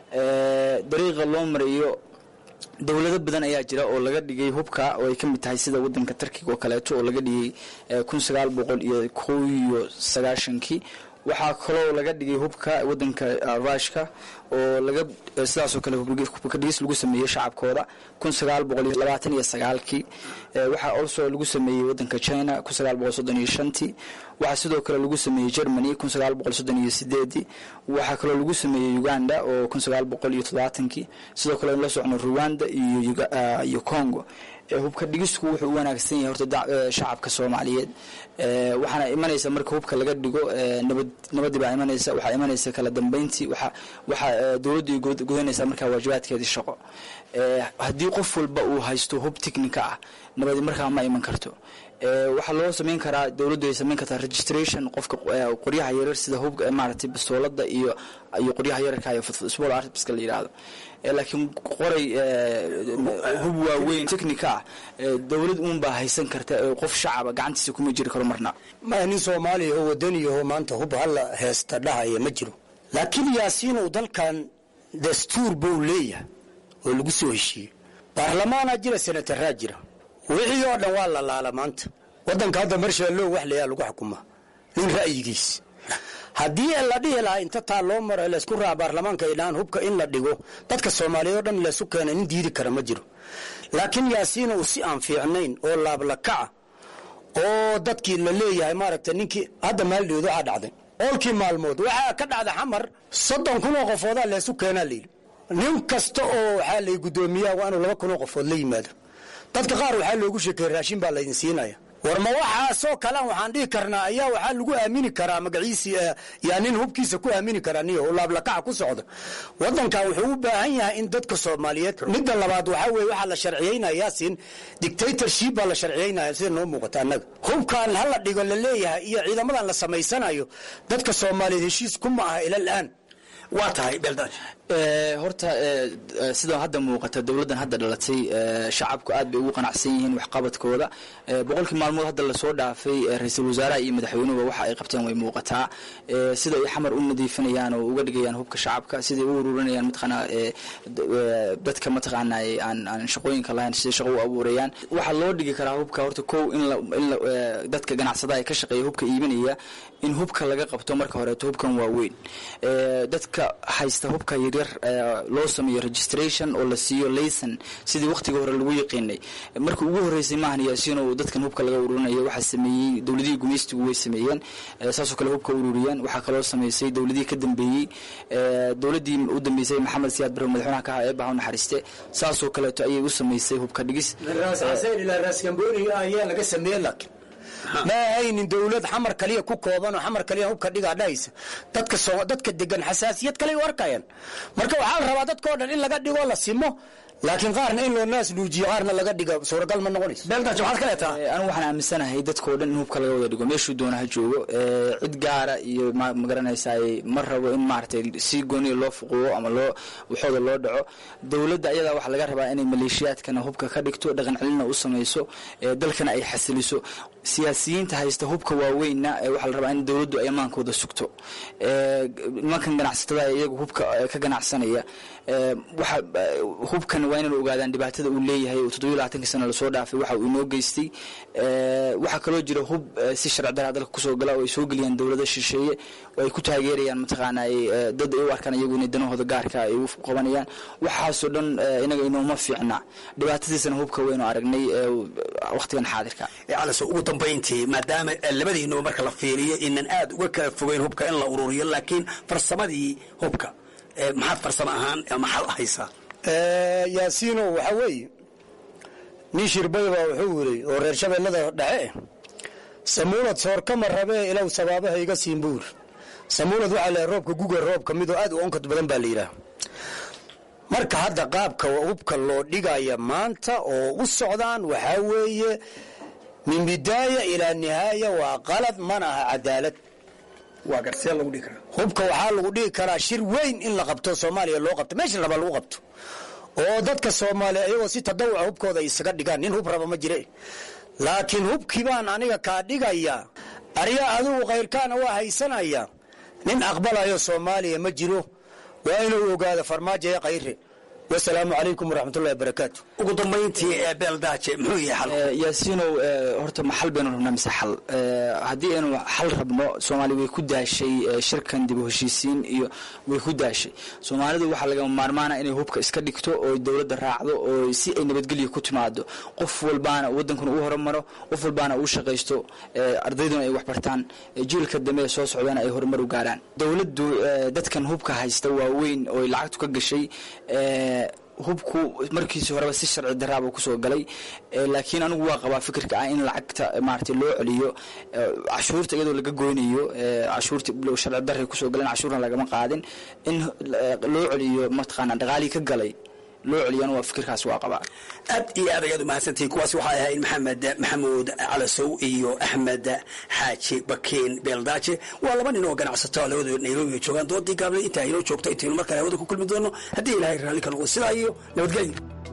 dariiqa loo marayo dowlado badan ayaa jira oo laga dhigay hubka oo ay ka mid tahay sida wadanka tarkiga oo kaleeto oo laga dhigay kun sagaal boqol iyo kow iyo sagaashankii waxaa kaloo laga dhigay hubka wadanka rushka oo laga sidaasoo kale hubka dhigis lagu sameeyey shacabkooda kun sagaal boqol iyo labaatan iyo sagaalkii waxaa also lagu sameeyey wadanka china kun sagaal boqol soddon iyo shantii waxaa sidoo kale lagu sameeyey germany kun sagaal boqol soddon iyo sideedii waxaa kaloo lagu sameeyey uganda oo kun sagaal boqol iyo toddobaatankii sidoo kale la socno rwanda iyo iyo congo hubka dhigisku wuxuu u wanaagsan yahay horta shacabka soomaaliyeed waxaana imanaysa marka hubka laga dhigo nabad nabadii baa imanaysa waxaa imanaysa kala dambeyntii waxa waxaa dowladdu gudanaysaa markaa waajibaadkeedii shaqo haddii qof walba uu haysto hub technica ah nabadi markaa ma iman karto waxaa loo sameyn karaa dowladdu ay sameyn kartaa registration qofka qoryaha yarar sida hub maaragtay bastoolada iyo iyo qoryaha yararka iyo small armska la yidhaahdo laakiin qoray hub waaweyn technica ah dowlad uun baa haysan karta qof shacaba gacantiisa kuma jiri karo marna maya nin soomaaliya oo wadaniyaho maanta hub hala heesta dhahaya ma jiro laakiin yaasiinow dalkan dastuur buu leeyahay oo lagu soo heshiiyey baarlamaanaa jira senataraa jira wixii oo dhan waa la laala maanta wadanka hadda marshallow wax layaa lagu xukumaa nin ra'yigiis haddii la dhihi lahaa inta taa loo maro laysku raaca baarlamaanka ay dhahaan hubka in la dhigo dadka soomaaliyeed oo dhan laysu keena nin diidi kara ma jiro laakiin yaasiina uu si aan fiicnayn oo laablakaca oo dadkii la leeyahay maaragta ninkii hadda maaldheed waxaa dhacday oolkii maalmood waxaa ka dhacda xamar soddon kun oo qofoodaa laysu keenaa layidhi nin kasta oo waxaa lay guddoomiyaa waa inuu laba kun oo qofood la yimaado dadka qaar waxaa loogu sheekeeyey raashin baa laydin siinaya war ma waxaasoo kalean waxaan dhihi karnaa ayaa waxaa lagu aamini karaa magaciisii yaa nin hubkiisa ku aamini karaa niyo oo laablakaca ku socda wadankan wuxuu u baahan yahay in dadka soomaaliyeed midda labaad waxaa weye waxaa la sharciyeynaya yaasin dictatorship baa la sharciyeynaya sida noo muuqata annaga hubkan hala dhigo la leeyahay iyo ciidamadan la samaysanayo dadka soomaaliyeed heshiis kuma aha ila al'aan waa tahay beeldaaj horta sida hadda muuqata dowladdan hadda dhalatay shacabku aad bay ugu qanacsan yihiin waxqabadkooda boqolkii maalmood hadda lasoo dhaafay ra-iisul wasaaraha iyo madaxweynuhuba waxa ay qabteen way muuqataa sida ay xamar u nadiifinayaan oo uga dhigayaan hubka shacabka siday u ururinayaan mataqaanaa dadka mataqaanaa aan aan shaqooyinka lahayn siday shaqo u abuurayaan waxaa loo dhigi karaa hubka horta kow in la in la dadka ganacsadaha ay ka shaqeeya hubka iibinaya in hubka laga qabto marka horeeto hubkan waa weyn dadka haysta hubka yaryar loo sameeyo registration oo la siiyo layson sidii waqtiga hore lagu yaqiinay markii ugu horeysay maahan yaasiino dadkan hubka laga ururinayo waxaa sameeyey dowladihii gumaystigu way sameeyeen saasoo kale hubka ururiyeen waxaa kaloo sameysay dowladihii ka dambeeyey dowladii u dambeysay maxamed siyaad barre madaxweynaha ka ahaa eebaha u naxariiste saasoo kaleeto ayay u sameysay hubka dhigis ayaa laga sameeye laakiin ma ahaynin dowlad xamar kaliya ku kooban oo xamar kaliya hubka dhigaa dhahaysa dadka soo dadka degan xasaasiyad kale u arkayaan marka waxaa la rabaa dadka o dhan in laga dhigo la simo laakiin qaarna in loo naas luujiyo qaarna laga dhigo suuragal ma noqonayso beeldaaj waxaad ka leetaa anigu waxaan aaminsanahay dadkao dhan in hubka laga wada dhigo meeshuu doona ha joogo cid gaara iyo magaranaysaay ma rabo in maaragtay si gooniya loo fuquuqo ama loo waxooda loo dhaco dowladda ayadaa waxaa laga rabaa inay maleeshiyaadkana hubka ka dhigto dhaqan celina u samayso dalkana ay xasiliso siyaasiyiinta haysta hubka waaweynna waxaa la rabaa in dowladdu ay amaankooda sugto nimankan ganacsatada iyagu hubka ka ganacsanaya waxa hubkan waa inaynu ogaadaan dhibaatada uu leeyahay oo toddobiyo labaatanka sana lasoo dhaafay waxa uu inoo geystay waxaa kaloo jira hub si sharci daraa dalka kusoo gala oo ay soo geliyaan dowlado shisheeye oo ay ku taageerayaan mataqaana dad ay u arkaan iyagu inay danahooda gaarka ay u qabanayaan waxaasoo dhan inaga inooma fiicna dhibaatadiisana hubka waynu aragnay waqtigan xaadirka calaso ugu dambayntii maadaama labadiinuba marka la fiiriyo inan aad uga kala fogeyn hubka in la ururiyo laakiin farsamadii hubka maxaad farsamo ahaan maxaad haysaa yaasiino waxa weeye nin shirbayba wuxuu yiri oo reer shabeellada dhexe samuulad soorkama rabee ilow sabaabaha iga siin buur samuulad waxaa leeyahay roobka guga roobka midoo aad u onkad badan baa la yidhaah marka hadda qaabka hubka loo dhigaya maanta oo u socdaan waxaa weeye min bidaaya ilaa nihaaya waa qalad mana aha cadaalad waa garsee lagu dhigi karaa hubka waxaa lagu dhigi karaa shir weyn in la qabto soomaaliya loo qabto meesha raba lagu qabto oo dadka soomaaliya iyagoo si tadawuca hubkooda isaga dhigaan nin hub raba ma jire laakiin hubkii baan aniga kaa dhigaya arya adigu kayrkaana waa haysanaya nin aqbalayo soomaaliya ma jiro waa inuu ogaado farmaajo ee kayre wasalaamu calaykum waraxmatullahi wabarakaatu ugu dambayntii ee beeldaaje muxuu yahay xal yaasiinow horta ma xal baynu rabnaa mise xal haddii aynu xal rabno soomaaliya way ku daashay shirkan dib u heshiisiin iyo way ku daashay soomaalidu waxaa lagama maarmaana inay hubka iska dhigto oo dowladda raacdo oo si ay nabadgelya ku timaado qof walbaana wadankuna u horumaro qof walbaana uu shaqaysto ardayduna ay waxbartaan jiilka dambe ee soo socdana ay horumar u gaaraan dowladdu dadkan hubka haysta waaweyn oo ay lacagtu ka gashay hubku markiisi horeba si sharci daraaba kusoo galay laakiin anigu waa qabaa fikirka ah in lacagta maarata loo celiyo cashuurta iyadoo laga goynayo cashuurta sharci daray kusoo galeen cashuurna lagama qaadin in loo celiyo mataqaana dhaqaalii ka galay loo celiyana waa fikirkaas waa qabaa aad iyo aad ayaad umahadsantihiin kuwaas waxay ahayd maxamed maxamuud calasow iyo axmed xaaji bakiin beeldaaje waa laba nin oo ganacsato labadooda nairobi joogaan doodii gaable intaa inoo joogto intaynu markale hawada ku kulmi doono haddii ilaahay raalli ka noqdo sidaa iyo nabadgelyo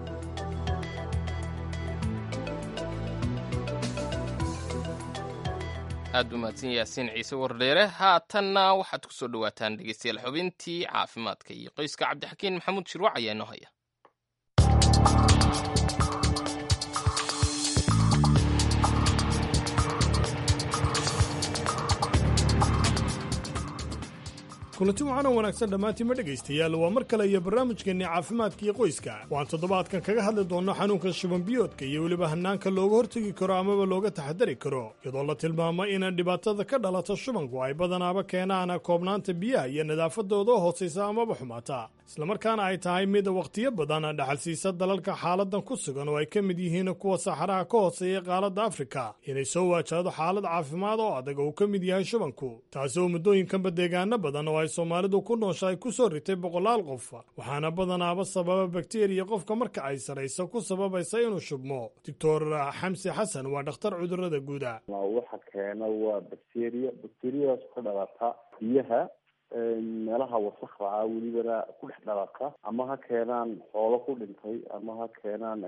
aad u mahadsan yaasiin ciise wardheere haatanna waxaad ku soo dhowaataan dhegeystayaal xubintii caafimaadka iyo qoyska cabdixakiin maxamuud shirwac ayaa inoo haya kulanti waxaana wanaagsan dhammaantiinma dhegaystayaal waa mar kale iyo barnaamijkeenni caafimaadka iyo qoyska waan toddobaadkan kaga hadli doonno xanuunka shubanbiyoodka iyo weliba hannaanka looga hortegi karo amaba looga taxadari karo iyadoo la tilmaamo in dhibaatada ka dhalata shubanku ay badanaaba keenaan koobnaanta biyaha iyo nadaafadooda hoosaysa amaba xumaata islamarkaana ay tahay mid wakhtiyo badan dhaxalsiisa dalalka xaaladan ku sugan oo ay ka mid yihiin kuwa saxaraha ka hooseeya qaaladda afrika inay soo waajahdo xaalad caafimaad oo adag oo uu ka mid yahay shubanku taasi oo muddooyinkanba deegaano badan oo ay soomaalidu ku nooshahay ku soo ritay boqolaal qof waxaana badanaaba sababa bakteriya qofka marka ay sarayso ku sababaysa inuu shubmo doctor xamsi xasan waa dhakhtar cudurada guuda waxa keena waa bakteriya bakteriyadaas ka dhalata biyaha meelaha wasakda ah welibana ku dhex dhalata ama ha keenaan xoolo ku dhintay ama ha keenaan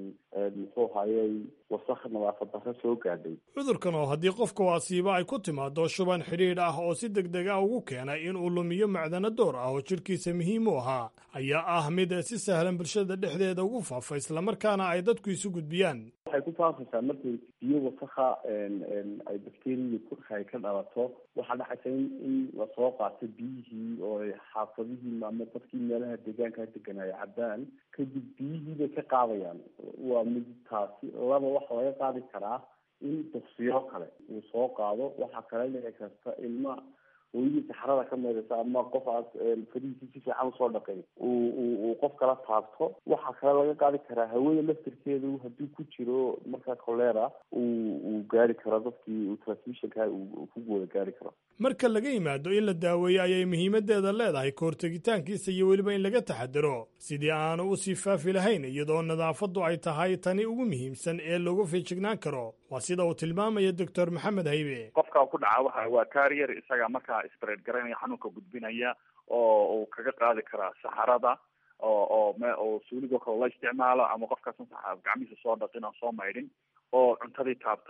muxuu hayay wasak nadaafad darro soo gaadhay cudurkan oo haddii qofka u asiiba ay ku timaado shuban xidhiidh ah oo si deg deg ah ugu keenay inuu lumiyo macdano door ah oo jidhkiisa muhiim u ahaa ayaa ah mid si sahlan bulshada dhexdeeda ugu faafa islamarkaana ay dadku isu gudbiyaan waxay ku faafaysaa markay biyo wasakha ay bakteriyada kurka ay ka dhalato waxaa dhacaysa in in lasoo qaato biyihii oo ay xaafadihii ama dadkii meelaha deegaanka degan ay cabaan kadib biyihii bay ka qaadayaan waa mid taasi laba waxa laga qaadi karaa in duqsiyo kale uu soo qaado waxaa kale dhici karta ilma hooyadii saxrada ka meedaysa ama qof aad farihiisi si fiican usoo dhaqay uu uu qof kala taabto waxaa kale laga qaadi karaa hawada laftirkeedu hadduu ku jiro markaa kolera uu uu gaari karo dadkii uu transmissionka uu ku wada gaari karo marka laga yimaado in la daaweeyo ayay muhiimadeeda leedahay kahortegitaankiisa iyo weliba in laga taxadaro sidii aanu u sii faafi lahayn iyadoo nadaafaddu ay tahay tani ugu muhiimsan ee lagu feejignaan karo waa sida uu tilmaamaya doctor maxamed haybe qofka ku dhaca waxa waa carrier isaga markaa spread garanaya xanuunka gudbinaya oo uu kaga qaadi karaa saxarada oo oo me oo suuligoo kale la isticmaalo ama qofkaasan gacmihiisa soo dhaqin oo soo maydhin oo cuntadii taabtay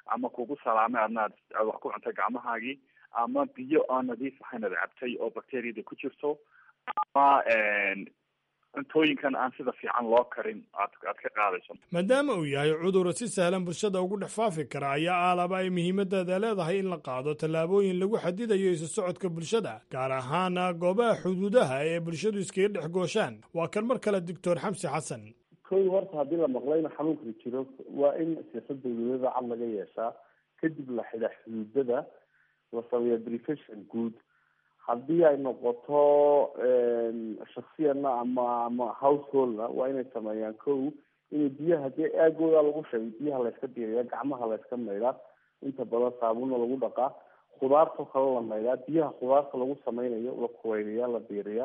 ama kugu salaamay adna aad wax ku cuntay gacmahaagii ama biyo aan nadiif ahayn aad cabtay oo bacteriada ku jirto ama cuntooyinkan aan sida fiican loo karin aad aad ka qaadayso maadaama uu yahay cudur si sahlan bulshada ugu dhex faafi kara ayaa aalaba ay muhiimadeeda leedahay in la qaado tallaabooyin lagu xadidayo isu socodka bulshada gaar ahaana goobaha xuduudaha ee bulshadu iskaga dhex gooshaan waa kan mar kale doctor xamsi xasan kow horta haddii la maqlo in xanuunkani jiro waa in siyaasad dawladada cad laga yeeshaa kadib la xidha xuduudada la sameeya briefation guud haddii ay noqoto shaksiyana ama ama householdna waa inay sameeyaan kow inay biyaha dee aagooda lagu sheegay biyaha layska diiriya gacmaha layska maydhaa inta badan saabuna lagu dhaqaa khudaartao kale la maydhaa biyaha khudaarta lagu sameynayo la kuweynayaa la diiriyaa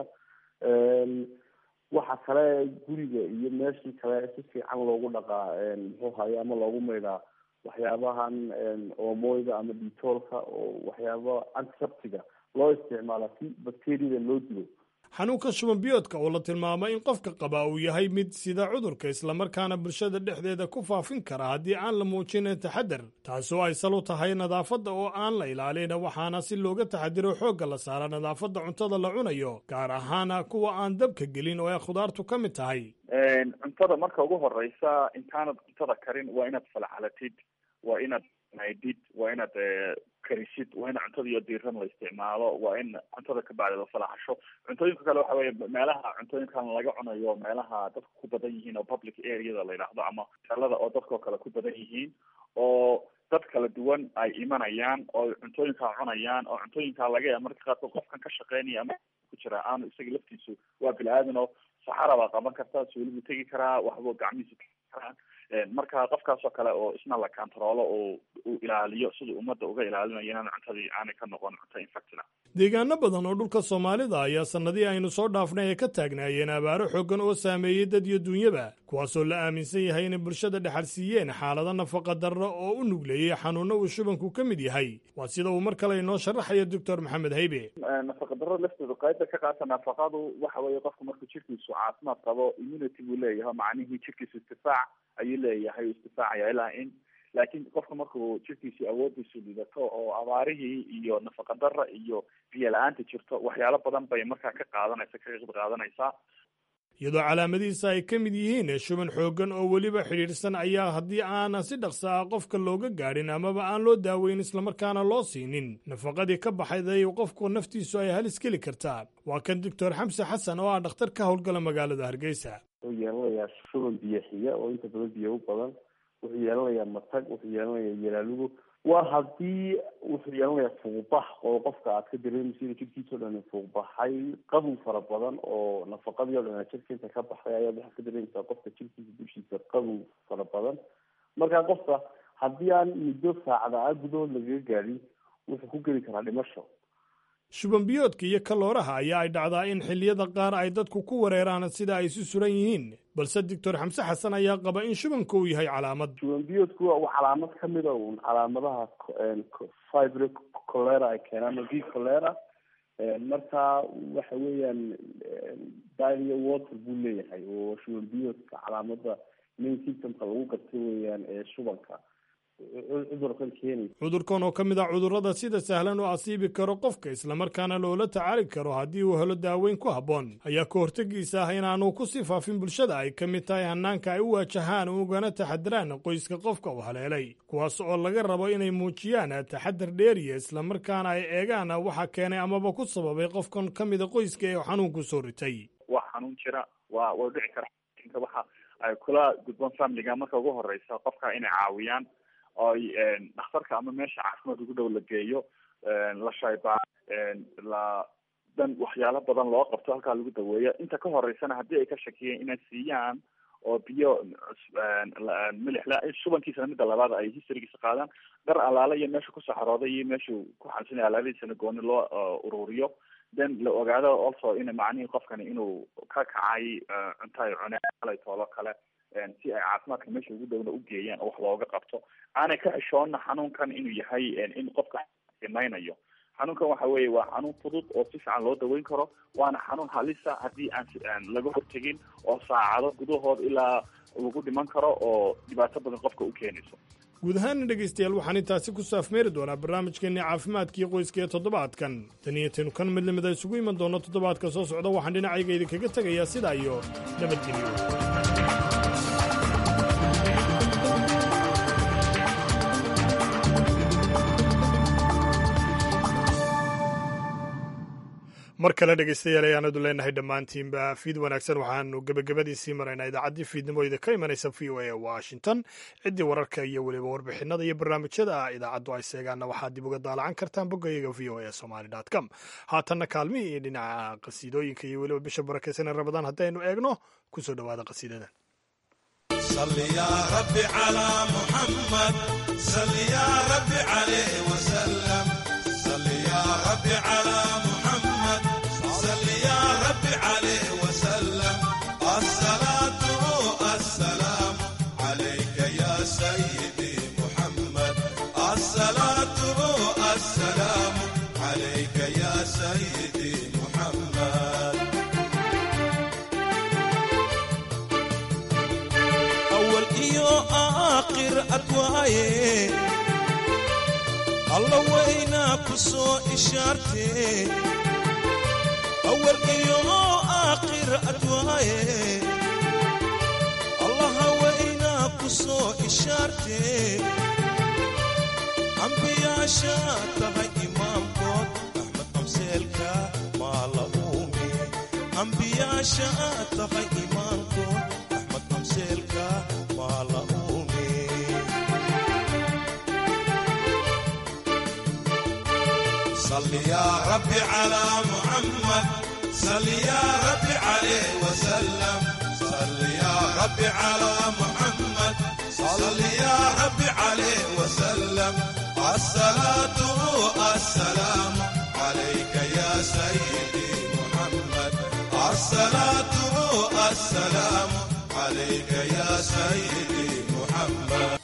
waxa kale guriga iyo meeshii kale si fiican loogu dhaqaa muxuu haye ama loogu maydhaa waxyaabahan oomoyda ama detoolka oo waxyaaba antiseptiga loo isticmaala si bacteriada loo dilo xanuunka shuban biyoodka oo la tilmaamay in qofka qaba uu yahay mid sida cudurka islamarkaana bulshada dhexdeeda ku faafin kara haddii aan la muujin taxadar taasoo ay sal u tahay nadaafadda oo aan la ilaalin waxaana si looga taxadiro xoogga la saara nadaafadda cuntada la cunayo gaar ahaana kuwa aan dabka gelin oo ay khudaartu ka mid tahay cuntada marka ugu horeysa intaanad cuntada karin waa inaad falcalatid waa inaad maydid waa inaad karisid waa in cuntada iyo diiran la isticmaalo waa in cuntada ka bacdi la falaxasho cuntooyinka kale waxa weye meelaha cuntooyinkan laga cunayo meelaha dadka ku badan yihiin oo public areada la yidhaahdo ama talada oo dadkao kale ku badan yihiin oo dad kala duwan ay imanayaan oo cuntooyinkaa cunayaan oo cuntooyinkaa laga yaaba marka qaarkood qofkan ka shaqeynaya ama ku jira aanu isaga laftiisu waa bini aadan oo saxara baa qaban karta suulibu tegi karaa waxbuu gacmihiisa tegi karaa marka qofkaasoo kale oo isna la kantaroolo oo uu ilaaliyo siduu ummadda uga ilaalinayo inaan cuntadii aanay ka noqon cunto infected ah deegaano badan oo dhulka soomaalida ayaa sannadii aynu soo dhaafnay ay ka taagnaayeen abaaro xooggan oo saameeyey dad iyo duunyaba kuwaasoo la aaminsan yahay inay bulshada dhexalsiiyeen xaalado nafaqa darro oo u nugleeyey xanuunno uu shubanku ka mid yahay waa sida uu mar kale inoo sharaxaya doctor maxamed haybe nafaqa darro lafteedu qayba ka qaata nafaqadu waxa weeye qofku markuu jirkiisu caafimaad qabo immunity buu leeyahay macnihii jirkiisu istifaac ayuu leeyahay istifaacaya ilaa in laakiin qofka markuu jirkiisi awoodiisu lidato oo abaarihii iyo nafaqa darra iyo biyo la-aanta jirto waxyaalo badan bay markaa ka qaadanaysa ka qeyb qaadanaysaa iyadoo calaamadihiisa ay ka mid yihiin shuban xooggan oo weliba xidhiidhsan ayaa haddii aanan si dhaqsa ah qofka looga gaadhin amaba aan loo daaweyn islamarkaana loo siinin nafaqadii ka baxday qofku naftiisu ay halis geli kartaa waa kan doctor xamse xasan oo ah dhakhtar ka howlgala magaalada hargeysa wuxuu yeelanayaa shuban biyo xiga oo inta badan biyo u badan wuxuu yeelanayaa matag wuxuu yeelanayaa yalaalugo waa haddii wuxuu yeelanayaa fuuqbax oo qofka aad ka dareemaysa inuu jirkiisa o dhan fuuqbaxay qabow fara badan oo nafaqadii o dhan jirka inta ka baxday ayaad waxaad ka dareemaysaa qofka jirkiisa dushiisa qabow fara badan marka qofka haddii aan muddo saacada ah gudahood lagaga gaadhin wuxuu ku geli karaa dhimasho shuban biyoodka iyo kalooraha ayaa ay dhacdaa in xilliyada qaar ay dadku ku wareeraan sida ay isu suran yihiin balse doctor xamse xasan ayaa qaba in shubanka uu yahay calaamad shuban biyoodku waa calaamad kamida un calaamadaha fibro colera ay keenaan v colera marka waxa weeyaan diarrhea water buu leeyahay oo shuban biyoodka calaamada main symptomka lagu garta weeyaan ee shubanka cudurkan keenay cudurkan oo ka mid ah cudurrada sida sahlan oo asiibi karo qofka islamarkaana loola tacaali karo haddii uu helo daaweyn ku habboon ayaa ka hortegiisa ah inaanu ku sii faafin bulshada ay ka mid tahay hanaanka ay u waajahaan ugana taxadiraan qoyska qofka uu haleelay kuwaas oo laga rabo inay muujiyaan taxadar dheeriya islamarkaana ay eegaan waxa keenay amaba ku sababay qofkan ka mida qoyska ee xanuunku soo ritay waa xanuun jira waa waa dhici kara waxa ay kula gudboon familiga marka ugu horeysa qofka inay caawiyaan oy dhakhtarka ama meesha caafimaad ugu dhow la geeyo la shaybaa la dan waxyaalo badan loo qabto halkaa lagu daweeyo inta ka horeysana haddii ay ka shakiyeen inay siiyaan oo biyo milixla shubankiisana midda labaad ay historygiisa qaadaan dhar alaale iyo meesha kusoo xarooday iyo meeshuu ku xansanay alaabadiisana gooni loo ururiyo then la ogaado also in macnihii qofkani inuu ka kacay cunto ay cuneen alay toolo kale si ay caafimaadka meesha ugu dhowna u geeyaan oo wax looga qabto aanay ka xishoonna xanuunkan inuu yahay in qofka imaynayo xanuunkan waxa weeye waa xanuun fudud oo si fiican loo daweyn karo waana xanuun halisa haddii aan laga hortegin oo saacado gudahood ilaa lagu dhiman karo oo dhibaato badan qofka u keenayso guud ahaana dhegaystayaal waxaan intaasi ku saafmeeri doonaa barnaamijkeennii caafimaadkii qoyska ee toddobaadkan taniyataynu kan mid lamida isugu iman doono toddobaadka soo socda waxaan dhinacayga idinkaga tegayaa sidaa iyo nabadgelyo mar kale dhegaystayaal ayaanadu leenahay dhammaantiinba fiid wanaagsan waxaanu gebagabadiisii maraynaa idaacaddii fiidnimo idinka imanaysa v o a washington ciddii wararka iyo weliba warbixinada iyo barnaamijyada idaacaddu ay seegaanna waxaad dib uga daalacan kartaan boggayaga v o a somaly com haatanna kaalmihii iyo dhinaca qasiidooyinka iyo weliba bisha barakaysan ee rabadaan haddaynu eegno kusoo dhowaada qasiidadan صل يا رب على محمد صل يا رب عليه وسلم صل يا رب على محمد صل يا رب عليه وسلم الصلاة السلام عليك يا سيدي محمد الصلاة السلام عليك يا سيدي محمد أول إيو آخر أدوايه الله وينا كسو إشارتي أول إيو آخر أدوايه الله وينا كسو إشارتي أنبياء شاتها إمام كود أحمد أمسيلك ما لهومي أنبياء شاتها إمام كود أحمد أمسيلك ما لهومي صل يا ربي على محمد صل يا ربي عليه وسلم صل يا ربي على محمد صل يا ربي عليه وسلم الصلاة السلام عليك يا سيدي محمد الصلاة السلام عليك يا سيدي محمد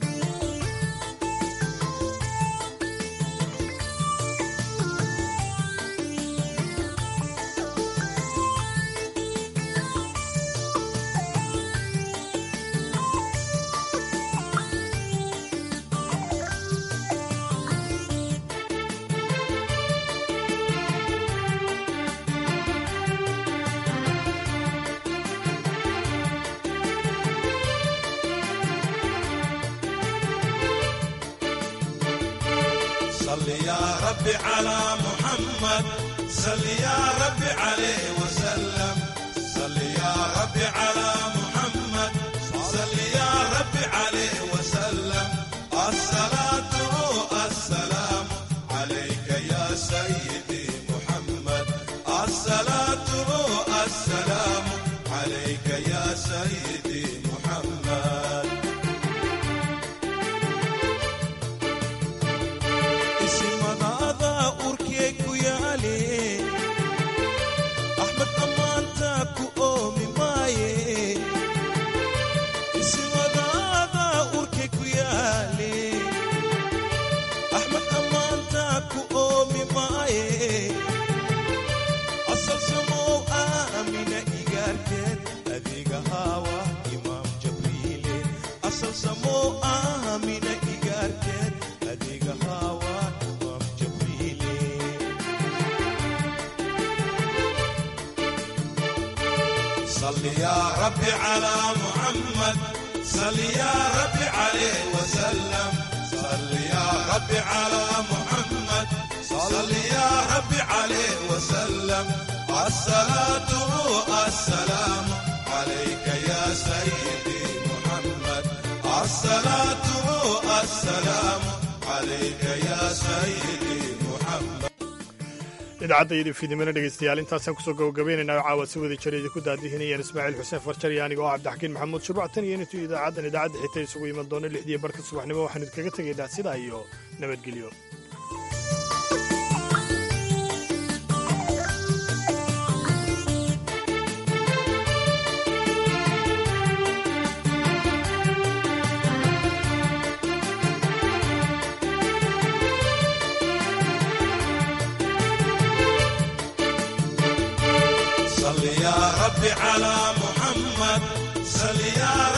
صل يا ربي على محمد صل يا ربي عليه وسلم صل يا ربي على محمد صل يا ربي عليه وسلم الصلاة السلام عليك يا سيدي محمد الصلاة السلام عليك يا سيدي محمد isimadaada urkee ku yaale axmed ammaanta ku oomi maaye isimadaada urkee ku yaale axmed ammaanta ku oomi maaye asal samow aamina igaarteed adiga haawa imaam jabriile asal samow aamina igaarteed adiga haawa imaam jabriile صل يا ربي على محمد صل يا ربي عليه وسلم صل يا ربي على محمد صل يا ربي عليه وسلم الصلاة السلام عليك يا سيدي محمد الصلاة السلام عليك يا سيدي محمد idaacadda fiidnimana dhegaystayaal intaasaan kusoo gabagabaynaynaa caawa si wada jira idinku daadihinayaan ismaaciil xuseen farjar iyo aniga oo cabdixakiin maxamuud shuruuctan iyo intuu idaacaddan idaacadda xita isugu iman doono lixdiiyo barka subaxnimo waxaan idinkaga tegaynaa sidaa iyo nabadgelyo صل يا ربي على محمد صل يا